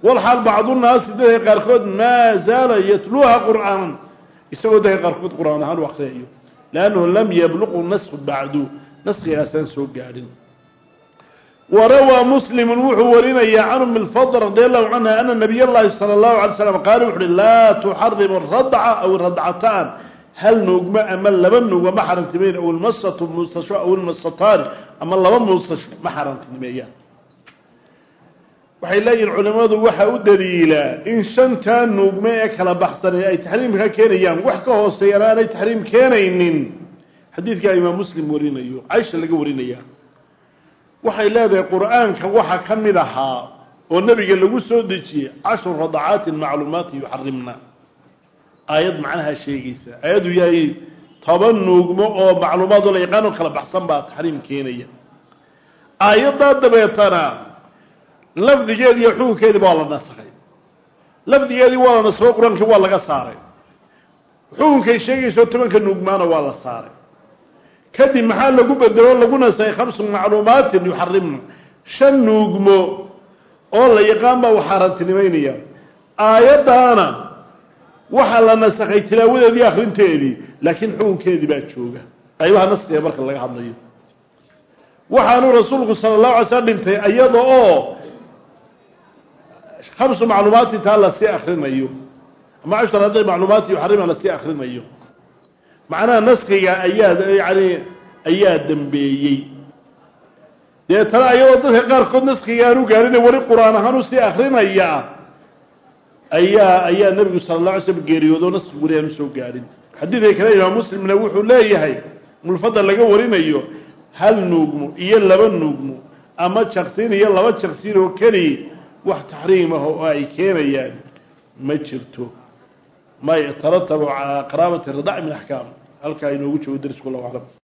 Speaker 1: walxaal bacdunaasi dadka qaarkood maa zaala yatluuha qur'aanan isagoo dadka qaarkood qur'aan ahaan u akriyayo liannahu lam yabluqu nasku bacdu naskigaasaan soo gaadhin warawaa muslimu wuxuu warinayaa can umi lfadl radi allahu canha ana nabiy llahi sala allahu alay slam qaala wuxu uhi laa tuxarimu radca aw radcataan hal nuugmo ama laba nuugma ma xarantimeyn aw ilmasatu muustasho aw ilmasataani ama laba muustasho ma xarantimeeyaan waxay leeyihin culimmadu waxa u daliilaa in shantaa nuugmo ee kala baxsanay ay taxriimka keenayaan wax ka hooseeyana aanay taxriim keenaynin xadiidkaa imaam muslim warinayo caisha laga warinaya waxay leedahay qur-aanka waxa ka mid ahaa oo nebiga lagu soo dejiyey cashru radacaatin macluumaati yuxarimna aayad macnaha sheegaysa aayaddu yahay toban nuugmo oo macluumaadoo la yaqaanoo kala baxsan baa taxriim keenaya aayaddaa dabeetana lafdigeedi iyo xukunkeediiba waa la nasakhay lafdigeedii waa la nasakho qur-aankii waa laga saaray xukunkay sheegayso tobanka nuugmaana waa la saaray kadib maxaa lagu bedelo lagu nasakhay khamsu macluumaatin yuxarimna shan nuugmo oo la yaqaan baa u xaaraantinimeynaya aayaddaana waxaa la nasakhay tilaawadeedii akrinteedii laakiin xukunkeedii baa jooga qaybaha naskiga marka laga hadlayo waxaanuu rasuulku sala allahu alay slam dhintay iyada oo khamsu macluumaati taa lasii akrinayo ama cashar hadday macluumaati yuxarima lasii akrinayo macnaha naskiga ayaa yani ayaa dambeeyey deetana ayadoo dadka qaarkood naskiga aanu gaarina weli qur-aan ahaan u sii akrinaya ayaa ayaa nebigu sala alla alay slam geeriyoodo naskigu weli aanu soo gaadhin xadiidka kale imaam muslimna wuxuu leeyahay mulfada laga warinayo hal nuugmo iyo laba nuugmo ama jaqsiin iyo laba jaqsiin oo keliya wax taxriim ah oo ay keenayaan ma jirto ma ytaratabu calaa qaraabati ridac min axkaam halkaa inoogu joogo darisku allahu aclam